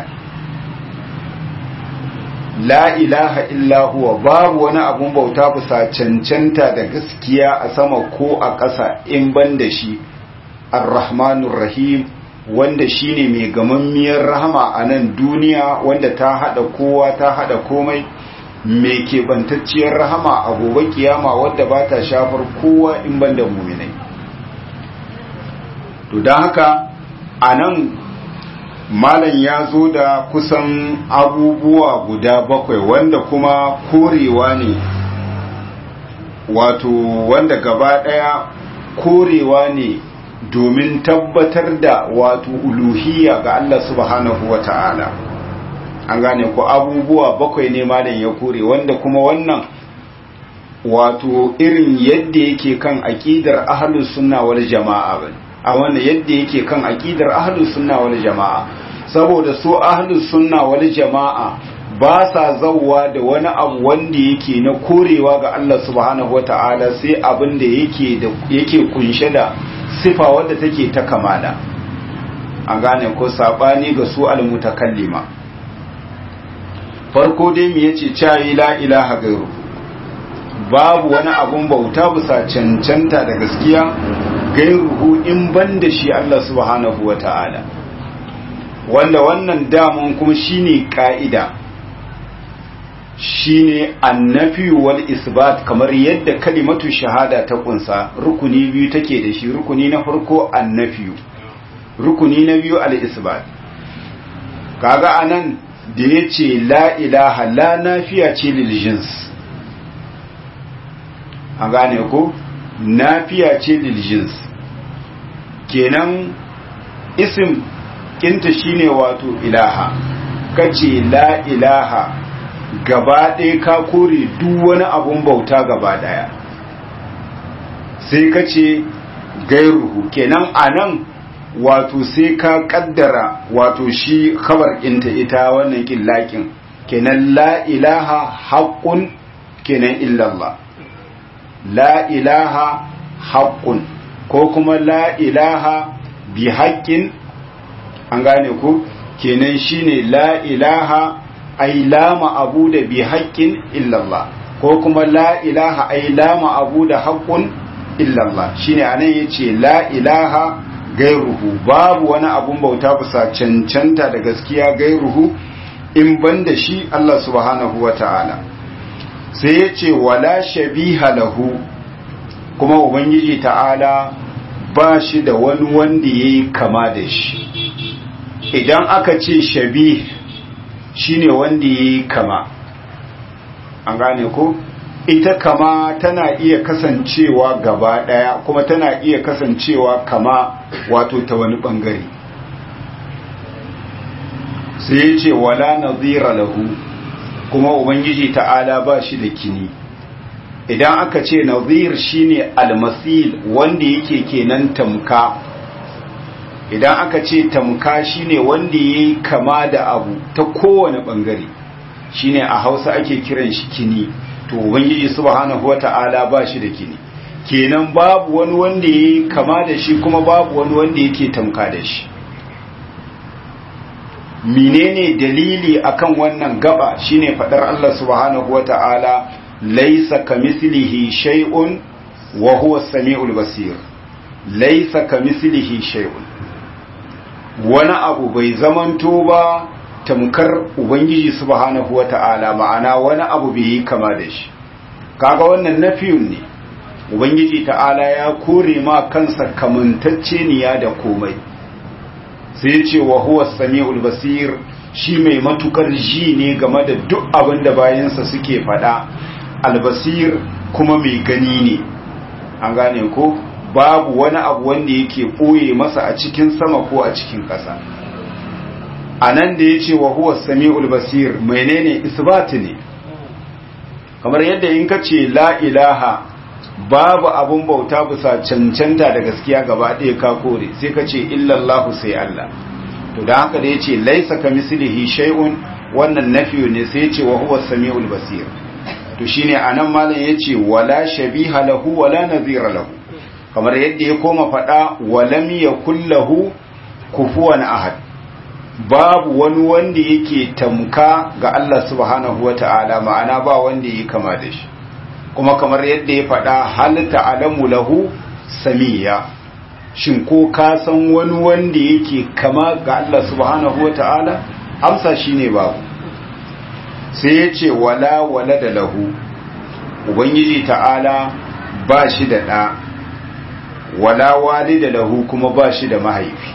la ilaha illa huwa babu wani abun bauta bisa cancanta da gaskiya a sama ko a ƙasa in ban da shi ar-rahmanur rahim wanda shine mai gamammiyar rahama a nan duniya wanda ta hada kowa ta hada komai mai keɓantacciyar rahama a gobe kiyama wadda ba ta shafar kowa in ban da muminai to don haka a nan malam ya zo da kusan abubuwa guda bakwai wanda kuma korewa ne wato wanda gaba ɗaya korewa ne domin tabbatar da wato uluhiyya ga Allah subhanahu wa ta'ala an gane ko abubuwa bakwai ne malam ya kore wanda kuma wannan wato irin yadda yake kan aqidar ahlus sunna wal jama'a bane a wannan yadda yake kan aqidar ahlus sunna wal jama'a saboda su ahlus sunna wal jama'a ba sa zawwa da wani abu wanda yake na korewa ga Allah subhanahu wata'ala sai abin da yake da yake kunshe da sifa wadda take ta kamala an gane ko sabani ga su almutakallima farko dai me yace cha la ilaha gairu babu wani abun bauta bisa cancanta da gaskiya gairuhu in ban da shi Allah subhanahu wa ta'ala wanda wannan damun kuma shine ka'ida shine annafi wal isbat kamar yadda kalimatu shahada ta kunsa rukuni biyu take da shi rukuni na farko annafi rukuni na biyu al isbat kaga anan da yace la ilaha la nafiya ce lil jins a gane ko nafiya ce lil jins kenan isim kinta shine wato ilaha kace la ilaha gaba ɗaya ka kore duk wani abun bauta gaba ɗaya sai kace gairuhu kenan anan wato sai ka kaddara wato shi khabar ɗinta ita wannan killakin kenan la ilaha haqqun kenan illallah la ilaha haqqun ko kuma la ilaha bi haƙƙin an gane ku kenan shine la ilaha ay la ma'abu da bi haƙƙin illallah ko kuma la ilaha ay la ma'abu da haƙƙun illallah shine anan yace la ilaha gairuhu babu wani abun bauta bisa cancanta da gaskiya gairuhu in banda shi Allah subhanahu wata'ala sai yace wala shabiha lahu kuma ubangiji ta'ala ba shi da wani wanda ya yi kama da shi idan aka ce shabi shine wanda ya yi kama an gane ko ita kama tana iya kasancewa gaba daya kuma tana iya kasancewa kama wato ta wani bangare sai ya ce wala nazira lahu kuma ubangiji ta'ala ba shi da kini idan aka ce nazir shine almasil wanda yake kenan tamka idan aka ce tamka shine wanda yayi kama da abu ta kowane bangare shine a Hausa ake kiran shi kini to ubangiji subhanahu wata'ala ba shi da kini kenan babu wani wanda yayi kama da shi kuma babu wani wanda yake tamka da shi menene dalili akan wannan gaba shine fadar Allah subhanahu wata'ala laisa kamislihi shay'un wa huwa as-sami'ul basir laisa kamislihi shay'un wani abu bai zamanto ba tamkar ubangiji subhanahu wata'ala ma'ana wani abu bai yi kama da shi kaga wannan nafiyun ne ubangiji ta'ala ya kore ma kansa kamantacce niya da komai sai ya ce wa huwa as-sami'ul basir shi mai matukar ji ne game da duk abin da bayansa suke faɗa albasir kuma mai gani ne an gane ko babu wani abu wanda yake ɓoye masa a cikin sama ko a cikin ƙasa a nan da ya ce wa huwa sami'ul basir menene isbati ne kamar yadda in ka ce la ilaha babu abun bauta bisa cancanta da gaskiya gaba ɗaya ka kore sai ka ce illallahu sai Allah to da haka da ya ce laisa ka mislihi shay'un wannan nafiyu ne sai ya ce wa huwa sami'ul basir to shine anan malam yace wala shabiha lahu wala nazira lahu kamar yadda ya koma fada walam yakul lahu kufuwan ahad babu wani wanda yake tamka ga Allah subhanahu wataala ma'ana ba wanda yake kama da shi kuma kamar yadda ya fada hal ta'lamu lahu samiya shin ko ka san wani wanda yake kama ga Allah subhanahu wata'ala amsa shine babu sai ya ce wala wala da lahu ubangiji ta'ala ba shi da ɗa wala wali da lahu kuma ba shi da mahaifi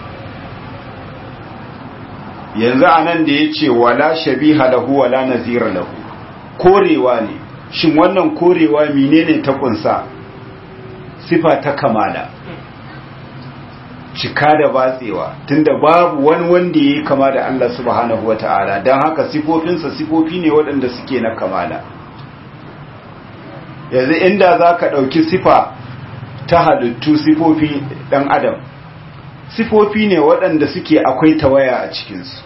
yanzu a nan da ya ce wala shabiha lahu wala nazira lahu korewa ne shin wannan korewa menene ta kunsa sifa ta kamala cika da batsewa tunda babu wani wanda ya kama da Allah subhanahu wa ta'ala don haka sifofinsa sifofi ne waɗanda suke na kamala yanzu inda za ka ɗauki sifa ta halittu sifofi ɗan adam sifofi ne waɗanda suke akwai tawaya a cikinsu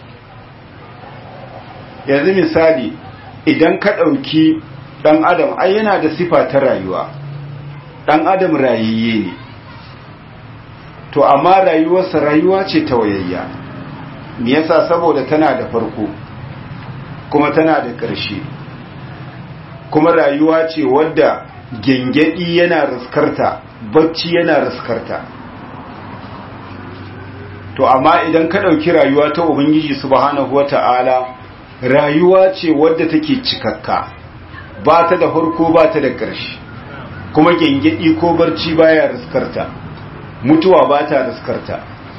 yanzu misali idan ka ɗauki ɗan adam ai yana da sifa ta rayuwa ɗan adam rayayye ne to amma rayuwarsa rayuwa ce tawayayya me yasa saboda tana da farko kuma tana da ƙarshe kuma rayuwa ce wadda gengedi yana riskarta bacci yana riskarta to amma idan ka ɗauki rayuwa ta ubangiji subhanahu wata'ala rayuwa ce wadda take cikakka ba ta da farko ba ta da ƙarshe kuma gengedi ko barci baya riskarta mutuwa ba ta riskarta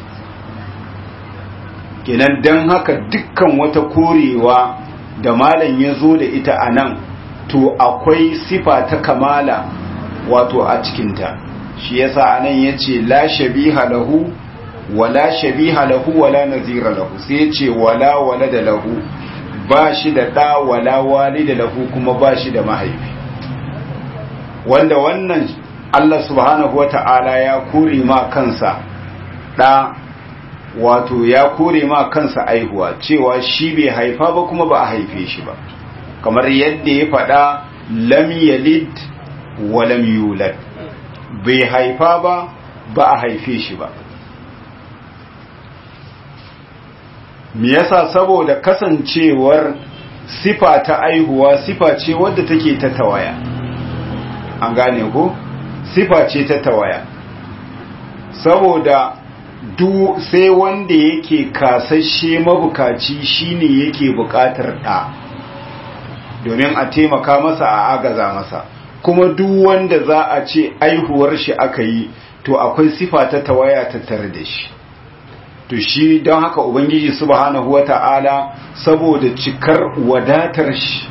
kenan don haka dukkan wata korewa da malam ya zo da ita a nan to akwai sifa ta kamala wato a cikinta shi yasa a nan ya ce la shabiha lahu wala shabiha lahu wala nazira lahu sai ce wala wala da lahu ba shi da ɗa wala wali da lahu kuma ba shi da mahaifi wanda wannan Allah subhanahu wata'ala ya kore ma kansa ɗa wato ya kore ma kansa aihuwa cewa shi bai haifa ba kuma ba a haife shi ba kamar yadda ya faɗa lam yalid wa lam yulad bai haifa ba ba a haife shi ba me yasa saboda kasancewar sifa ta aihuwa sifa ce wadda take ta tawaya an gane ko sifa ce ta tawaya saboda du sai wanda yake kasashe mabukaci shine yake bukatar ɗa domin a taimaka masa a agaza masa kuma duk wanda za a ce aihuwar shi aka yi to akwai sifa ta tawaya tattare da shi to shi don haka ubangiji subhanahu wata'ala saboda cikar wadatar shi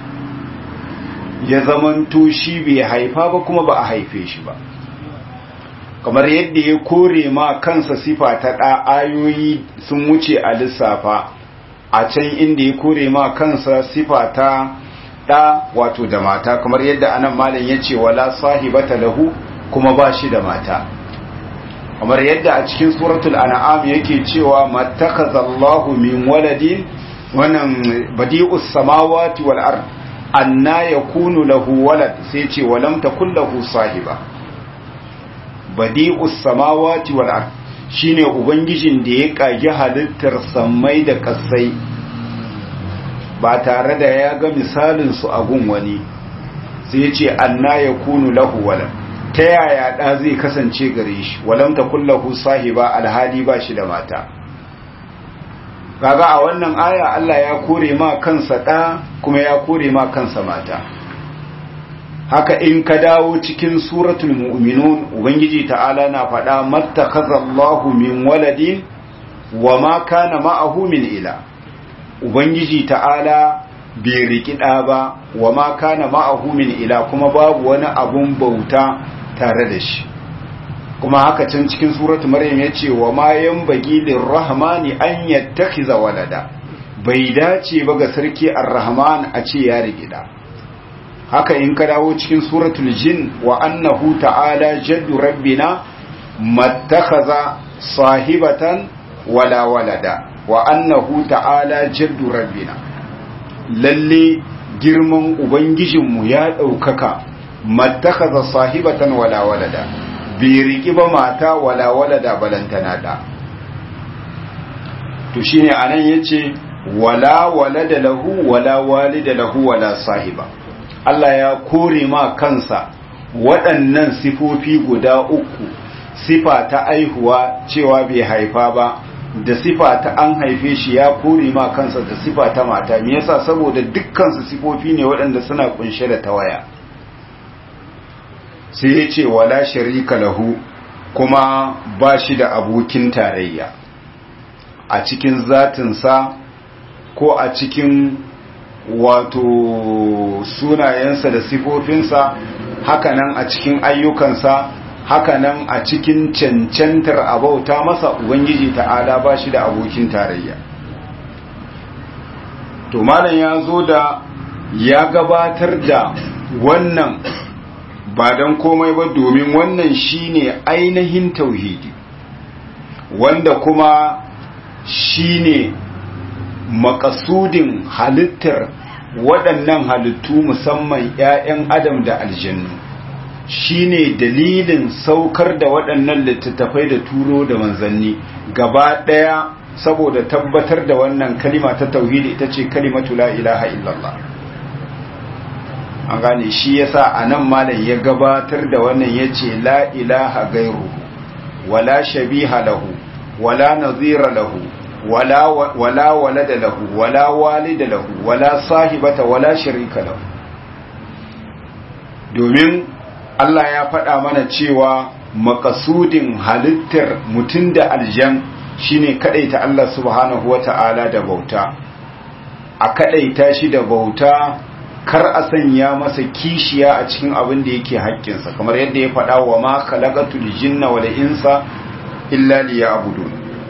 ya zamanto shi bai haifa ba kuma ba a haife shi ba kamar yadda ya kore ma kansa sifa ta ɗa ayoyi sun wuce a lissafa a can inda ya kore ma kansa sifa ta ɗa wato da mata kamar yadda anan malam ya ce wala sahibata lahu kuma ba shi da mata kamar yadda a cikin suratul an'am yake cewa mattakhazallahu min waladin wannan badi'us samawati wal ard anna yakunu lahu walad sai ce walam takul lahu sahiba badi'us samawati wal ard shine ubangijin da ya kage halittar sammai da kasai ba tare da ya ga misalin su a gun wani sai ya ce anna yakunu lahu walad ta yaya ɗa zai kasance gare shi walam ta kullahu sahiba alhali ba shi da mata kaga a wannan aya Allah ya kore ma kansa ɗa kuma ya kore ma kansa mata haka in ka dawo cikin suratul mu'minun ubangiji ta'ala na faɗa mattakhazallahu min waladin wa ma kana ma'ahu min ila ubangiji ta'ala bai riki ɗa ba wa ma kana ma'ahu min ila kuma babu wani abun bauta tare da shi kuma haka can cikin suratu maryam ya ce wa ma yanbaghi lirrahmani an yattakhiza walada bai dace ba ga sarki ar-rahman a ce ya rigida haka in ka dawo cikin suratul jin wa annahu ta'ala jaddu rabbina mattakhadha sahibatan wala walada wa annahu ta'ala jaddu rabbina lalle girman ubangijinmu ya ɗaukaka mattakaza sahibatan wala walada bai riki ba mata wala walada balantana da to shine anan yace wala walada lahu wala walida lahu wala sahiba Allah ya kore ma kansa waɗannan sifofi guda uku sifa ta aihuwa cewa bai haifa ba da sifa ta an haife shi ya kore ma kansa da sifa ta mata me yasa saboda dukkan su sifofi ne waɗanda suna kunshe da tawaya sai ya ce wala sharika lahu kuma ba shi da abokin tarayya a cikin zatinsa ko a cikin wato sunayensa da sifofinsa hakanan a cikin ayyukansa hakanan a cikin cancantar abauta masa ubangiji ta'ala ba shi da abokin tarayya to malam ya zo da ya gabatar da wannan ba don komai ba domin wannan shine ainihin tauhidi wanda kuma shine makasudin halittar waɗannan halittu musamman 'ya'yan adam da aljannu shine dalilin saukar da waɗannan littattafai da turo da manzanni gaba ɗaya saboda tabbatar da wannan kalima ta tauhidi ita ce kalimatu la ilaha illallah an gane shi yasa anan malam ya gabatar da wannan yace la ilaha gairu wala shabiha lahu wala nazira lahu wala wala walada lahu wala walida lahu wala sahibata wala sharika lahu domin Allah ya faɗa mana cewa makasudin halittar mutum da aljan shine kadaita Allah subhanahu wata'ala da bauta a kadaita shi da bauta kar a sanya masa kishiya a cikin abin da yake haƙƙinsa kamar yadda ya faɗa wa ma khalaqatul jinna wal insa illa liya'budun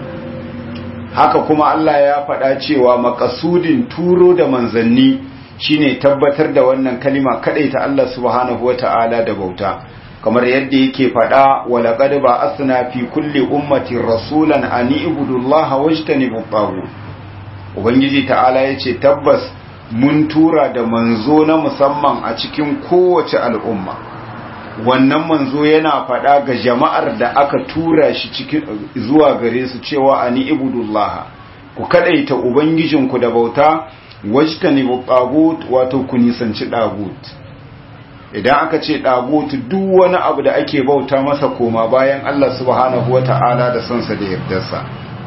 haka kuma Allah ya faɗa cewa makasudin turo da manzanni shine tabbatar da wannan kalima kadaita Allah subhanahu wata'ala da bauta kamar yadda yake faɗa wa laqad ba'athna fi kulli ummatin rasulan an ibudullaha wajtanibut taghut ubangiji ta'ala yace tabbas mun tura da manzo na musamman a cikin kowace al'umma wannan manzo yana faɗa ga jama'ar da aka tura shi cikin zuwa gare su cewa ani ibudullaha ku kadaita ubangijinku da bauta wajtanibu tagut wato ku nisanci dagut idan aka ce dagut duk wani abu da ake bauta masa koma bayan Allah subhanahu wata'ala da sansa da yardarsa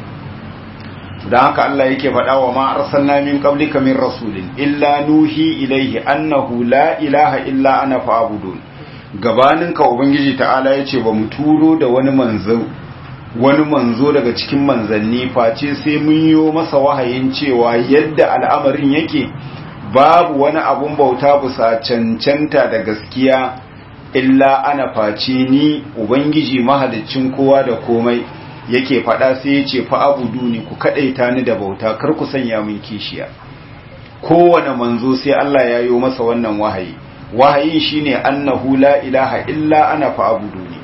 dan haka Allah yake faɗa wa ma arsalna min qablika min rasulin illa nuhi ilaihi annahu la ilaha illa ana fa'budun gabanin ka ubangiji ta'ala yace ba mu turo da wani manzo wani manzo daga cikin manzanni face sai mun yi masa wahayin cewa yadda al'amarin yake babu wani abun bauta bisa cancanta da gaskiya illa ana face ni ubangiji mahaliccin kowa da komai yake faɗa sai ya ce fa'abudu ne ku kaɗaita ni da bauta kar ku sanya min kishiya kowane manzo sai Allah ya yi masa wannan wahayi wahayin shine annahu la ilaha illa ana fa'abudu ne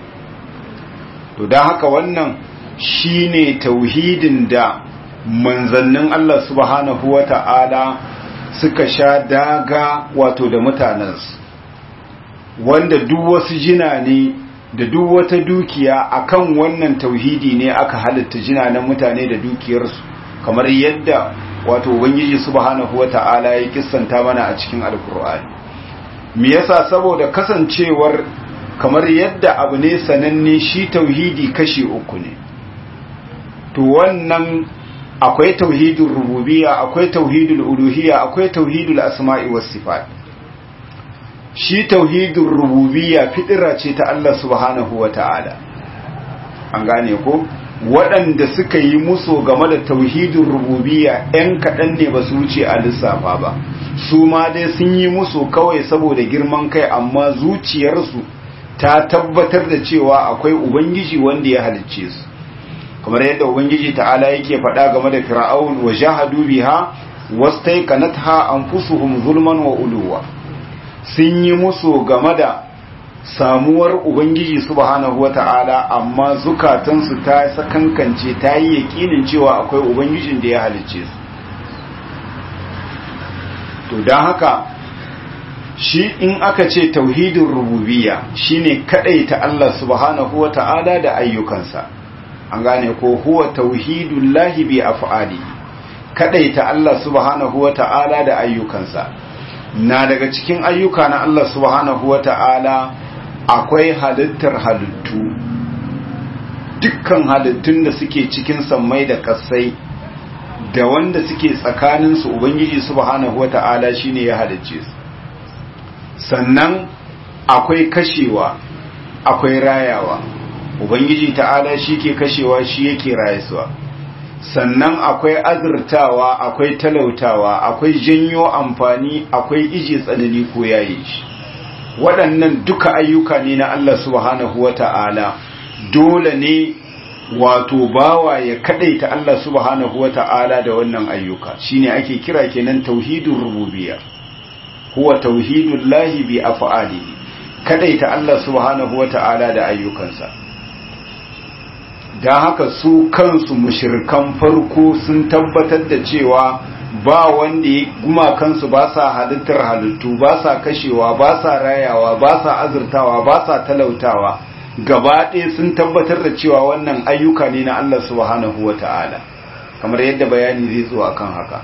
to don haka wannan shine tauhidin da manzannin Allah subhanahu wa ta'ala suka sha daga wato da mutanensu wanda duk wasu jina ne da duk wata dukiya akan wannan tauhidi ne aka halitta jinanen mutane da dukiyarsu kamar yadda wato ubangiji subhanahu wata'ala ya kissanta mana a cikin alkur'ani me yasa saboda kasancewar kamar yadda abu ne sananne shi tauhidi kashi uku ne to wannan akwai tauhidul rububiyya akwai tauhidul uluhiyya akwai tauhidul asma'i was sifat shi tauhidul rububiyya fitira ce ta Allah subhanahu wata'ala an gane ko waɗanda suka yi muso game da tauhidul rububiyya ɗan kaɗan ne ba su wuce a lissafa ba su ma dai sun yi muso kawai saboda girman kai amma zuciyarsu ta tabbatar da cewa akwai ubangiji wanda ya halicce su kamar yadda ubangiji ta'ala yake faɗa game da fir'aun wa jahadu biha wastaiqanatha anfusuhum zulman wa uluwa sun yi musu game da samuwar ubangiji subhanahu wata'ala amma zukatansu ta sakankance ta yi yakinin cewa akwai ubangijin da ya halicce su to don haka shi in aka ce tauhidin rububiyya shine ta Allah subhanahu wata'ala da ayyukansa an gane ko huwa tauhidullahi bi af'ali ta Allah subhanahu wata'ala da ayyukansa na daga cikin ayyuka na Allah subhanahu wata'ala akwai halittar halittu dukkan halittun da suke cikin sammai da kasai da wanda suke tsakaninsu ubangiji subhanahu wata'ala shine ya halicce su sannan akwai kashewa akwai rayawa ubangiji ta'ala shi ke kashewa shi yake rayuwa sannan akwai azurtawa akwai talautawa akwai janyo amfani akwai ije tsanani ko yayi shi waɗannan duka ayyuka ne na Allah subhanahu wata'ala dole ne wato bawa ya kadaita Allah subhanahu wata'ala da wannan ayyuka shine ake kira kenan tauhidur rububiyya huwa tauhidul lahi bi af'alihi kadaita Allah subhanahu wata'ala da ayyukansa dan haka su kansu mushrikan farko sun tabbatar da cewa ba wanda ya gumakansu ba sa halittar halittu ba sa kashewa ba sa rayawa ba sa azurtawa ba sa talautawa gaba ɗaya sun tabbatar da cewa wannan ayyuka ne na Allah subhanahu wa ta'ala kamar yadda bayani zai zo akan haka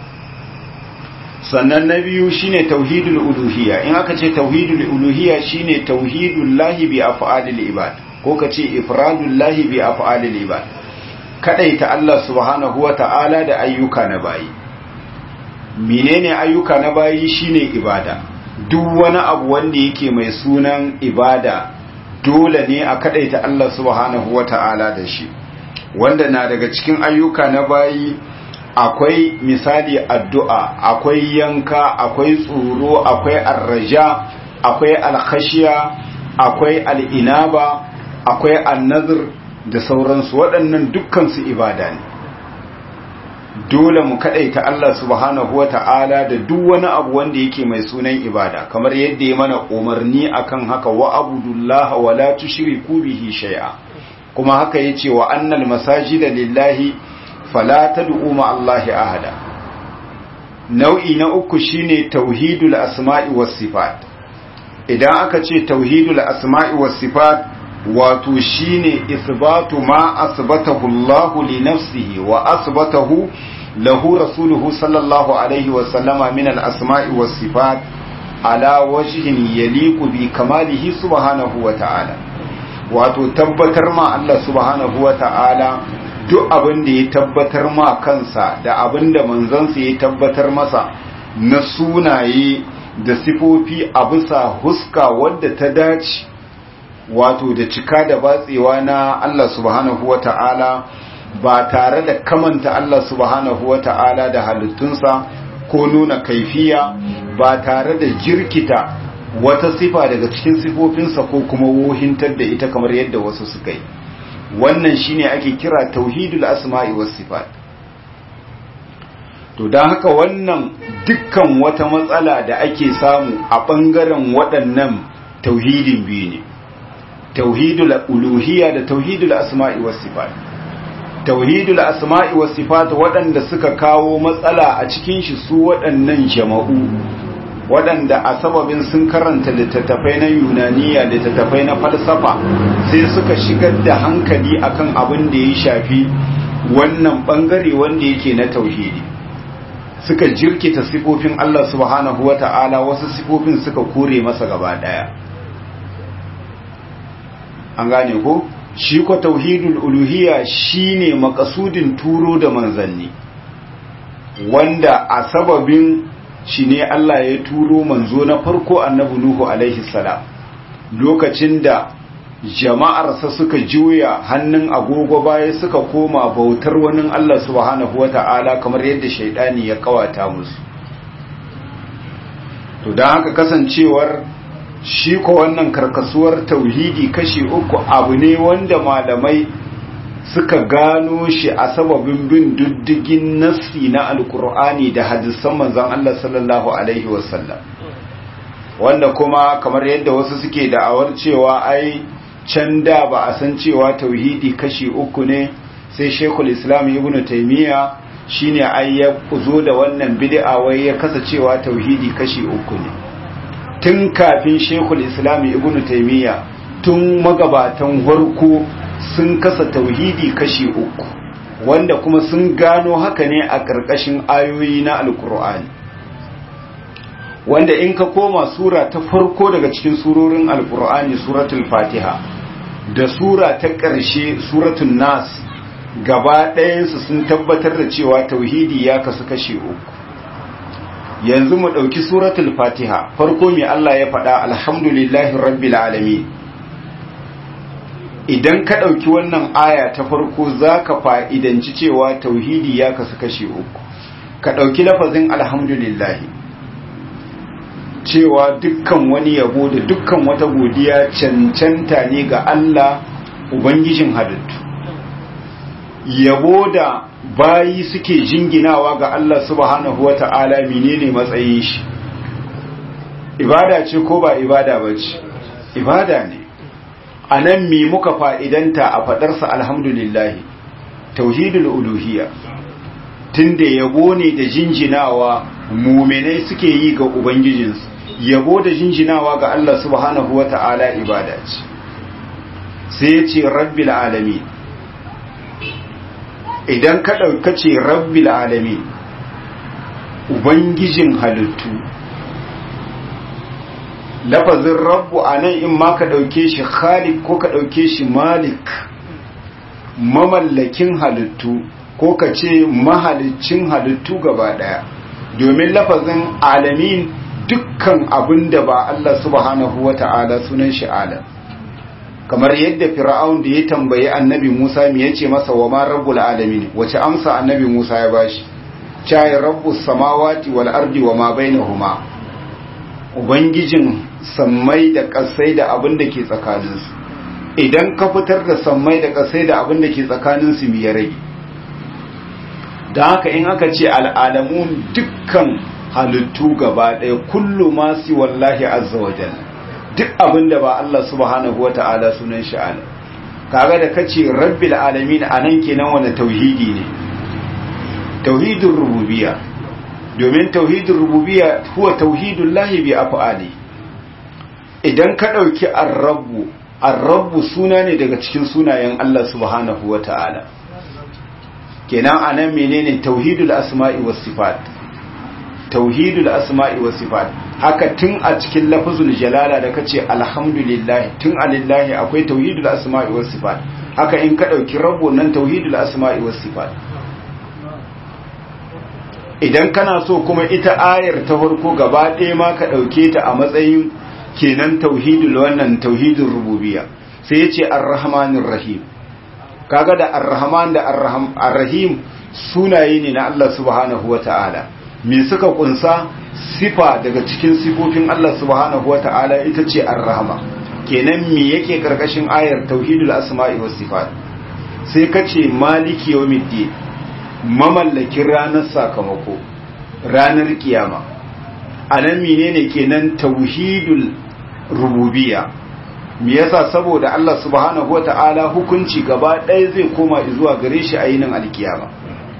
sannan na biyu shine tauhidul uluhiyya in aka ce tauhidul uluhiyya shine tauhidul lahi bi af'alil ibad ko ka ce ifradul lahi bi af'alil ibad kadaita Allah subhanahu wa ta'ala da ayyuka na bayi menene ayyuka na bayi shine ibada duk wani abu wanda yake mai sunan ibada dole ne a kadaita Allah subhanahu wata'ala da shi wanda na daga cikin ayyuka na bayi akwai misali addu'a akwai yanka akwai tsoro akwai arraja akwai alkhashiya akwai al'inaba akwai annazir da sauransu waɗannan dukkansu ibada ne dole mu kadaita Allah subhanahu wata'ala da duk wani abu wanda yake mai sunan ibada kamar yadda ya mana umarni akan haka wa abudullaha wa la tushriku bihi shay'a kuma haka yace wa annal masajida lillahi fala tad'u ma Allahi ahada nau'i na uku shine tauhidul asma'i was sifat idan aka ce tauhidul asma'i was sifat wato shine isbatu ma asbatahu Allah li nafsihi wa asbatahu lahu rasuluhu sallallahu alaihi wa sallama min al-asma'i was sifat ala wajhin yaliqu bi kamalihi subhanahu wa ta'ala wato tabbatar ma Allah subhanahu wa ta'ala duk abin da ya tabbatar ma kansa da abin da manzansa ya tabbatar masa na sunaye da sifofi a bisa huska wadda ta dace wato da cika da batsewa na Allah subhanahu wa ta'ala ba tare da kamanta Allah subhanahu wa ta'ala da halittunsa ko nuna kaifiya ba tare da jirkita wata sifa daga cikin sifofinsa ko kuma wohintar da ita kamar yadda wasu suka yi wannan shine ake kira tauhidul asma'i was sifat to don haka wannan dukkan wata matsala da ake samu a ɓangaren waɗannan tauhidin biyu ne tauhidul uluhiyya da tauhidul asma'i was sifat tauhidul asma'i was sifat waɗanda suka kawo matsala a cikin shi su waɗannan jama'u waɗanda a sababin sun karanta littattafai na yunaniya littattafai na falsafa sai suka shigar da hankali akan abin da ya shafi wannan ɓangare wanda yake na tauhidi suka jirkita sifofin Allah subhanahu wa ta'ala wasu sifofin suka kore masa gaba ɗaya an gane ko shi ko tauhidul uluhiyya shine makasudin turo da manzanni wanda a sababin shi ne Allah ya turo manzo na farko annabi Nuhu alaihi salam lokacin da jama'arsa suka juya hannun agogo baya suka koma bautar wani Allah subhanahu wata'ala kamar yadda shaidani ya kawata musu to don haka kasancewar shi ko wannan karkasuwar tauhidi kashi uku abu ne wanda malamai suka gano shi a sababin bin diddigin nassi na alkur'ani da hadisan manzon Allah sallallahu alaihi wasallam wanda kuma kamar yadda wasu suke da'awar cewa ai can da ba a san cewa tauhidi kashi uku ne sai shekul islam ibn taymiya shine ai ya zo da wannan bid'a wai ya kasa cewa tauhidi kashi uku ne tun kafin shekul islam ibn taymiya tun magabatan farko sun kasa tauhidi kashi uku wanda kuma sun gano haka ne a ƙarƙashin ayoyi na alkur'ani wanda in ka koma sura ta farko daga cikin surorin alkur'ani suratul fatiha da sura ta ƙarshe suratun nas gaba ɗayansu sun tabbatar da cewa tauhidi ya kasu kashe uku yanzu mu ɗauki suratul fatiha farko mai Allah ya faɗa alhamdulillahi rabbil alamin idan ka ɗauki wannan aya ta farko za ka fa'idanci cewa tauhidi ya kasu kashe uku ka ɗauki lafazin alhamdulillahi cewa dukkan wani yabo da dukkan wata godiya cancanta ne ga Allah Ubangijin halittu yabo da bayi suke jinginawa ga Allah subhanahu wa ta'ala menene matsayin shi ibada ce ko ba ibada ba ce ibada ne a nan mi muka fa'idanta a faɗarsa alhamdulillahi tauhidul uluhiyya tunda yabo ne da jinjinawa muminai suke yi ga ubangijinsu yabo da jinjinawa ga Allah subhanahu wa ta'ala ibada ce sai ya ce rabbil alami idan ka ɗauka ce rabbil alami ubangijin halittu lafazin rabbu a nan in ma ka ɗauke shi khalik ko ka ɗauke shi malik mamallakin halittu ko ka ce mahalicin halittu gaba ɗaya domin lafazin alamin dukkan abin da ba Allah subhanahu wa ta'ala sunan shi alam kamar yadda fir'aun da ya tambayi annabi Musa me yace masa wa ma rabbul alamin wace amsa annabi Musa ya bashi cai rabbus samawati wal ardi wa ma bainahuma ubangijin sammai da kasai da abin da ke tsakaninsu idan ka fitar da sammai da kasai da abin da ke tsakaninsu me ya rage da haka in aka ce al'alamun dukkan halittu gaba ɗaya kullu masu wallahi azza wa jalla duk abin da ba Allah subhanahu wa ta'ala sunan shi ala kaga da kace rabbil alamin anan kenan wani tauhidi ne tauhidin rububiyya domin tauhidin rububiyya huwa tauhidul lahi bi af'ali idan ka dauki ar-rabbu ar-rabbu suna ne daga cikin sunayen Allah subhanahu wa ta'ala kenan anan menene tauhidul asma'i was sifat tauhidul asma'i was sifat haka tun a cikin lafazul jalala da kace alhamdulillah tun alillahi akwai tauhidul asma'i was sifat haka in ka dauki rabbu nan tauhidul asma'i was sifat idan kana so kuma ita ayar ta farko gaba ɗaya ma ka dauke ta a matsayin kenan tauhidul wannan tauhidul rububiyya sai yace arrahmanir rahim kaga da arrahman da arrahim sunaye ne na Allah subhanahu wataala me suka kunsa sifa daga cikin sifofin Allah subhanahu wata'ala ita ce ar-rahma kenan me yake karkashin ayar tauhidul asma'i was sifat sai kace maliki yawmiddin mamallakin ranar sakamako ranar kiyama anan menene kenan tauhidul rububiyya me yasa saboda Allah subhanahu wata'ala hukunci gaba ɗaya zai koma zuwa gare shi a yinin alkiyama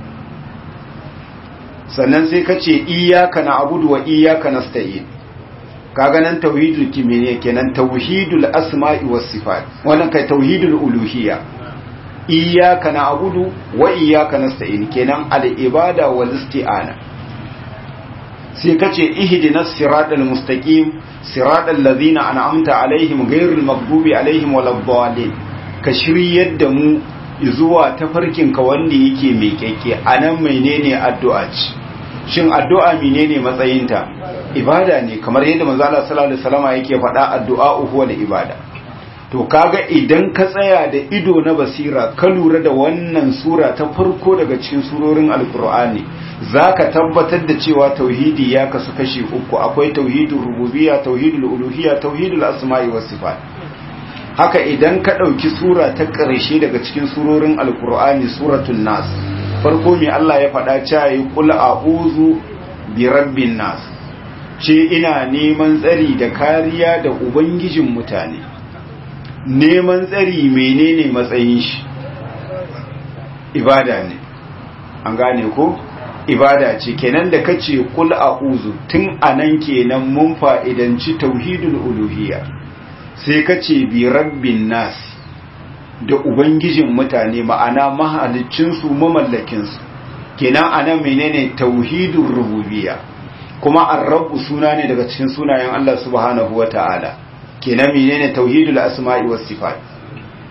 sannan sai ka ce iyaka na abudu wa iyaka na sta'in kaga nan tauhidul kimiyya kenan tauhidul asma'i was sifat wannan kai tauhidul uluhiyya iyaka na abudu wa iyaka na sta'in kenan al ibada wal isti'ana sai ka ce ihdinas siratal mustaqim siratal ladzina an'amta alaihim ghairil maghdubi alaihim waladdallin ka shiryar da mu zuwa tafarkinka wanda yake mai kyakke anan menene addu'a ce shin addu'a menene matsayinta ibada ne kamar yadda manzo Allah sallallahu alaihi wasallam yake faɗa addu'a huwa da ibada to kaga idan ka tsaya da ido na basira ka lura da wannan sura ta farko daga cikin surorin alkur'ani zaka tabbatar da cewa tauhidi ya kasu kashi uku akwai tauhidul rububiyya tauhidul uluhiyya tauhidul asma'i was sifat haka idan ka ɗauki sura ta ƙarshe daga cikin surorin alkur'ani suratul nas farko mai Allah ya faɗa cewa yi kula a uzu bi rabbin nas ce ina neman tsari da kariya da ubangijin mutane neman tsari menene matsayin shi ibada ne an gane ko ibada ce kenan da kace kul a'udhu tun anan kenan mun fa'idanci tauhidul uluhiyya sai kace bi rabbin nas da ubangijin mutane ma'ana mahalicin su mamallakin su kenan anan menene tauhidur rububiyya kuma ar-rabb suna ne daga cikin sunayen Allah subhanahu wata'ala kenan menene tauhidul asma'i was sifat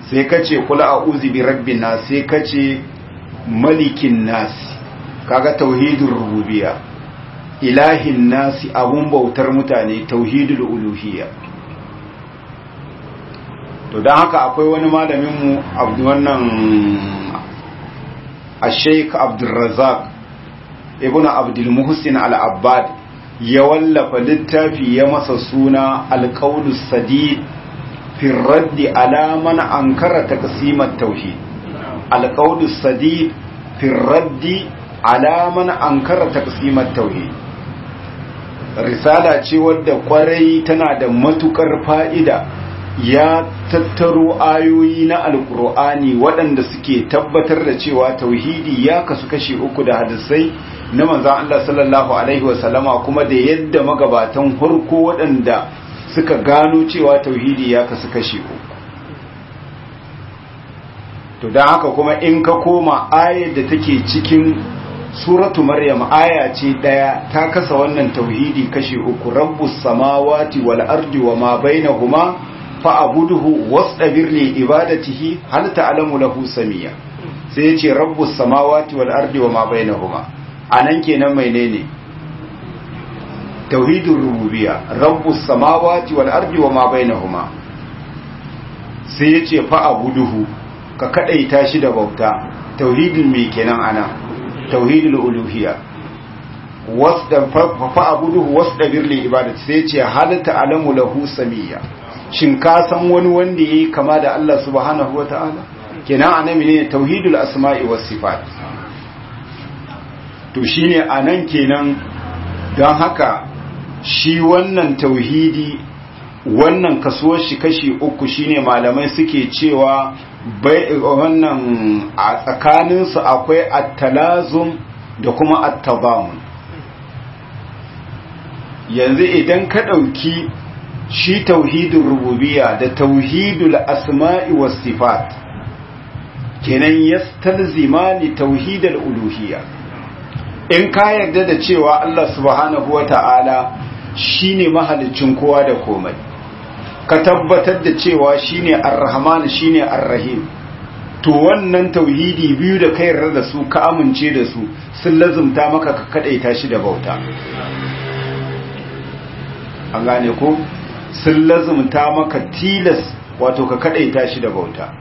sai ka ce kula a uzi bi rabbin nas sai ka ce malikin nas kaga tauhidin rububiya ilahin nasi abun bautar mutane tauhidul uluhiyya to don haka akwai wani malaminmu wannan a sheik abdulrazak ibn abdulmuhsin al'abbad ya wallafa littafi ya masa suna alƙaunus sadid firraddi alaman an karata kasimar tauhid alƙaunus sadid firraddi alaman an karata kasimar tauhid risala ce wadda kwarai tana da matukar fa'ida ya tattaro ayoyi na alkur'ani waɗanda suke tabbatar da cewa tauhidi ya kasu kashi uku da hadisai na manzan Allah sallallahu Alaihi wasallama kuma da yadda magabatan harko waɗanda suka gano cewa tauhidi ya kasu kashi uku to don haka kuma in ka koma ayar da take cikin suratu maryam aya ce ɗaya ta kasa wannan tauhidi kashi uku rabbus samawati wal ardi wa ma bainahuma fa'abuduhu wasɗabir li ibadatihi hal ta'lamu lahu samiya sai yace rabbus samawati wal ardi wama bainahuma anan kenan menene tauhidur rububiyya rabbus samawati wal ardi wama bainahuma sai yace fa'abuduhu ka kadaita shi da bauta tauhidin me kenan ana tauhidul uluhiyya wasdan fa'abuduhu wasɗabir li ibadatihi sai yace hal ta'lamu lahu samiya shin ka san wani wanda yayi kama da Allah subhanahu wata'ala kenan anan ne tauhidul asma'i was sifat to shine anan kenan don haka shi wannan tauhidi wannan kasuwar shi kashi uku shine malamai suke cewa bai wannan a tsakanin su akwai at-talazum da kuma at-tabamun yanzu idan ka dauki shi tauhidul rububiyya da tauhidul asma'i was sifat kenan yastalzima li tauhidul uluhiyya in ka yarda da cewa Allah subhanahu wata'ala shine mahalicin kowa da komai ka tabbatar da cewa shine ar-rahman shine ar-rahim to wannan tauhidi biyu da ka yarda da su ka amince da su sun lazumta maka ka kadaita shi da bauta an gane ko sun lazumta maka tilas wato ka kadaita shi da bauta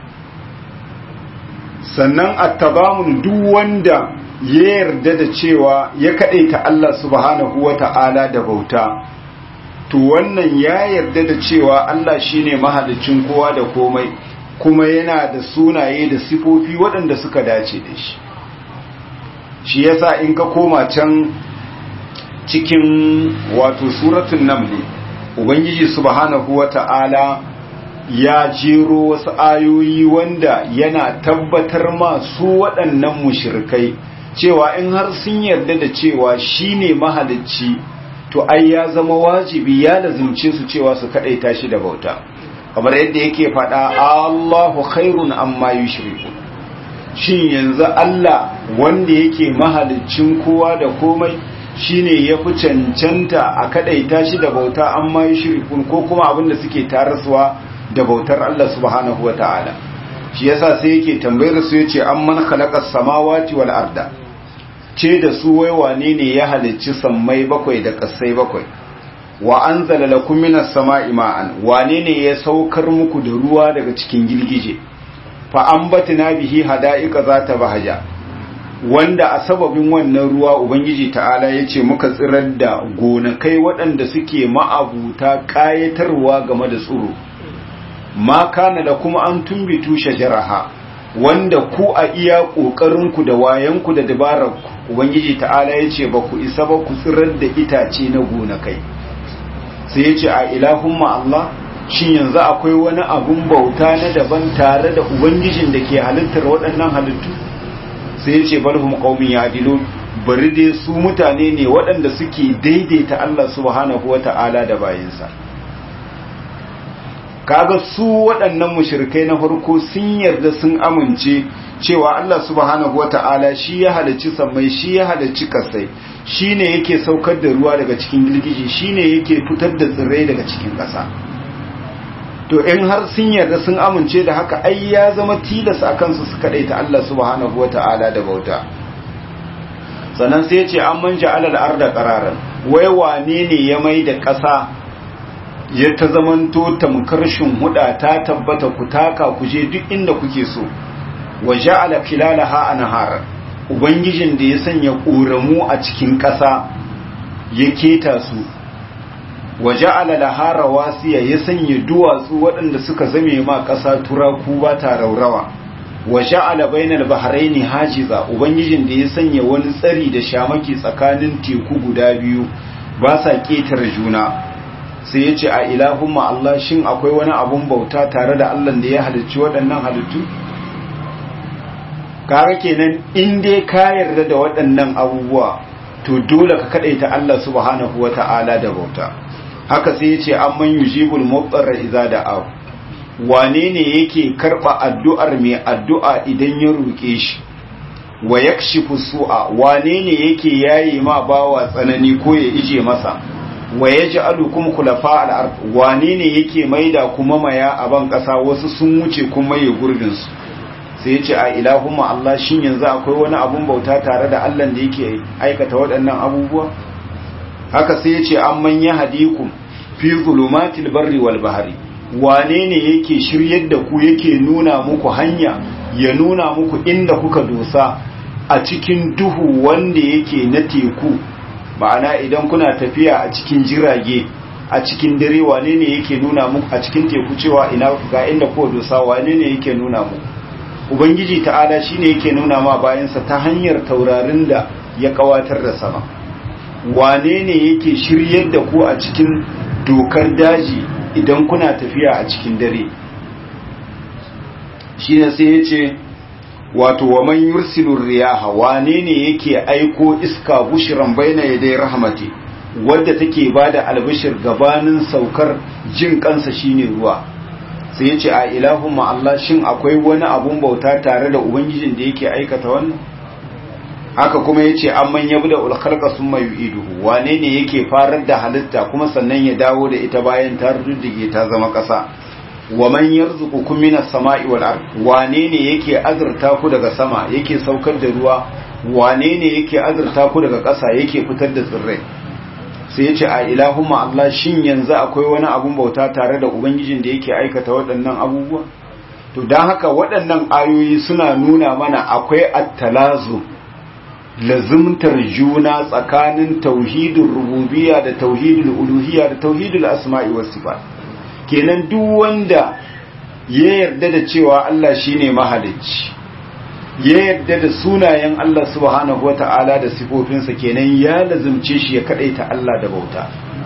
sannan attabamun duk wanda ya yarda da cewa ya kadaita Allah subhanahu wata'ala da bauta to wannan ya yarda da cewa Allah shine mahalicin kowa da komai kuma yana da sunaye da sifofi waɗanda suka dace da shi shi yasa in ka koma can cikin wato suratun namli ubangiji subhanahu wata'ala ya jero wasu ayoyi wanda yana tabbatar ma su waɗannan mushrikai cewa in har sun yarda da cewa shine mahalicci to ai ya zama wajibi ya lazimce su cewa su kadaita shi da bauta kamar yadda yake faɗa Allahu khairun amma yushriku shin yanzu Allah wanda yake mahaliccin kowa da komai shine ya fi cancanta a kadaita shi da bauta amma yushrikun ko kuma abin da suke tarasuwa da bautar Allah subhanahu wataala shi yasa sai yake tambayar su yace amman khalaqas samawati wal arda ce da su wai wane ne ya halicci sammai bakwai da kasai bakwai wa anzala lakum minas sama'i ma'an wane ne ya saukar muku da ruwa daga cikin girgije fa ambatna bihi hada'ika zata bahaja wanda a sababin wannan ruwa ubangiji ta'ala yace muka tsirar da gonakai waɗanda suke ma'abuta ƙayatarwa game da tsiro ma kana da kuma an tumbitu shajaraha wanda ku a iya ƙoƙarinku da wayanku da dabararku ubangiji ta'ala yace ba ku isa ba ku tsirar da itace na gonakai sai ya ce a ilahumma Allah shin yanzu akwai wani abun bauta na daban tare da ubangijin da ke halittar waɗannan halittu sai ya ce balhum qaumin yadilun bari dai su mutane ne waɗanda suke daidaita Allah subhanahu wata'ala da bayinsa kaga su waɗannan mushrikai na farko sun yarda sun amince cewa Allah subhanahu wata'ala shi ya halicci sammai shi ya halicci kasai shine yake saukar da ruwa daga cikin girgiji shine yake fitar da tsirrai daga cikin ƙasa to in har sun yarda sun amince da haka ai ya zama tilas a kansu su kaɗaita Allah subhanahu wata'ala da bauta sannan sai ce an manja alal arda qararan wai wane ne ya mai da ƙasa ya ta zamanto tamkar huda ta tabbata ku taka ku je duk inda kuke so wa ja'ala filalaha anhar ubangijin da ya sanya ƙoramu a cikin ƙasa ya keta su wa ja'ala laha rawasiya ya sanya duwatsu waɗanda suka zame ma ƙasa turaku ba ta raurawa wa ja'ala bainal bahraini hajiza ubangijin da ya sanya wani tsari da shamaki tsakanin teku guda biyu ba sa ƙetare juna sai ya ce a ilahumma Allah shin akwai wani abun bauta tare da Allah da ya halicci waɗannan halittu kaga kenan in dai ka yarda da waɗannan abubuwa to dole ka kadaita Allah subhanahu wata'ala da bauta haka sai ya ce amman yujibul mudarra idza da'a wane ne yake karba addu'ar mai addu'a idan ya roke shi wa yakshifu su'a wane ne yake yayi ma bawa tsanani ko ya ije masa wa yaj'alukum khulafa al-ard wane ne yake maida kuma maya a ban kasa wasu sun wuce kuma ya gurbin su sai ya ce a ilahumma Allah shin yanzu akwai wani abun bauta tare da Allah da yake aikata waɗannan abubuwa haka sai ya ce amman yahdikum fi zulumatil barri wal bahri wane ne yake shiryar da ku yake nuna muku hanya ya nuna muku inda kuka dosa a cikin duhu wanda yake na teku ma'ana idan kuna tafiya a cikin jirage a cikin dare wane ne yake nuna muku a cikin teku cewa ina ga inda kuka dosa wane ne yake nuna muku ubangiji ta'ala shine yake nuna ma bayansa ta hanyar taurarin da ya kawatar da sama wane ne yake shiryar da ku a cikin dokar daji idan kuna tafiya a cikin dare shine sai ya ce wato wa man yursilur riyaha wane ne yake aiko iska bushran baina yaday rahmati wadda take bada albishir gabanin saukar jin kansa shine ruwa sai ya ce a ilahumma Allah shin akwai wani abun bauta tare da ubangijin da yake aikata wannan haka kuma ya ce amman ya buda ulkhalqa summa yu'iduhu wane ne yake farar da halitta kuma sannan ya dawo da ita bayan ta ruddige ta zama ƙasa wa man yarzuqukum minas sama'i wal ard wane ne yake azurta ku daga sama yake saukar da ruwa wane ne yake azurta ku daga ƙasa yake fitar da tsirrai sai ya ce a ilahumma Allah shin yanzu akwai wani abun bauta tare da ubangijin da yake aikata waɗannan abubuwa to don haka waɗannan ayoyi suna nuna mana akwai attalazu lazimtar juna tsakanin tauhidul rububiyya da tauhidul uluhiyya da tauhidul asma'i was sifat kenan duk wanda ya yarda da cewa Allah shine mahalicci ya yarda da sunayen Allah subhanahu wata'ala da sifofinsa kenan ya lazimce shi ya kadaita Allah da bauta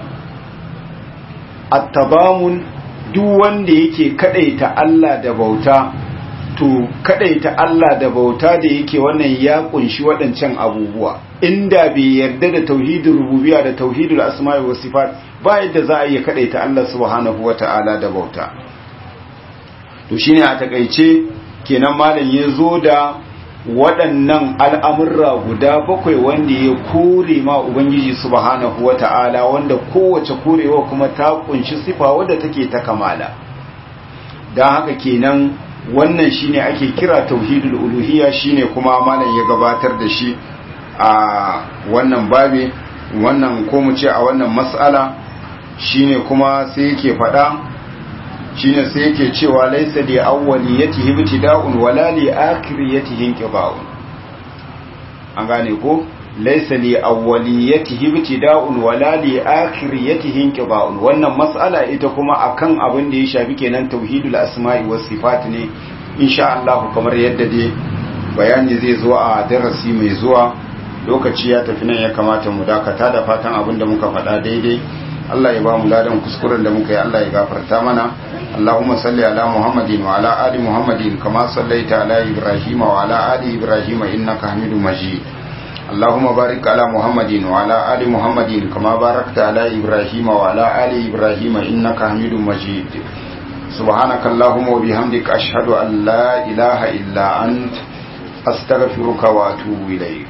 at-tabamun duk wanda yake kadaita Allah da bauta to kadaita Allah da bauta da yake wannan ya kunshi waɗancan abubuwa inda bai yarda da tauhidul rububiyya da tauhidul asma'i was sifat ba yadda za a iya kadaita Allah subhanahu wata'ala da bauta to shine a takeice kenan malam ya zo da waɗannan al'amurra guda bakwai wanda ya kore ma Ubangiji subhanahu wa ta'ala wanda kowace korewa kuma ta kunshi sifa wadda take ta kamala don haka kenan wannan shine ake kira tauhidul uluhiyya shine kuma malam ya gabatar da shi a wannan babe wannan ko mu ce a wannan mas'ala shine kuma sai yake faɗa shine sai yake cewa laisa li awwaliyatihi ibtida'un wala li akhiriyatihi inqiba'un an gane ko laisa li awwaliyatihi ibtida'un wala li akhiriyatihi inqiba'un wannan mas'ala ita kuma akan abin da ya shafi kenan tauhidul asma'i was sifat ne insha Allah kamar yadda dai bayani zai zo a darasi mai zuwa lokaci ya tafi nan ya kamata mu dakata da fatan abin da muka faɗa daidai Allah ya ba mu ladan kuskuren da muka yi Allah ya gafarta mana Allahumma salli ala Muhammadin wa ala ali Muhammadin kama sallaita ala Ibrahim wa ala ali Ibrahim innaka Hamidum Majid Allahumma barik ala Muhammadin wa ala ali Muhammadin kama barakta ala Ibrahim wa ala ali Ibrahim innaka Hamidum Majid سبحانك اللهم وبحمدك أشهد أن لا إله إلا أنت أستغفرك وأتوب إليك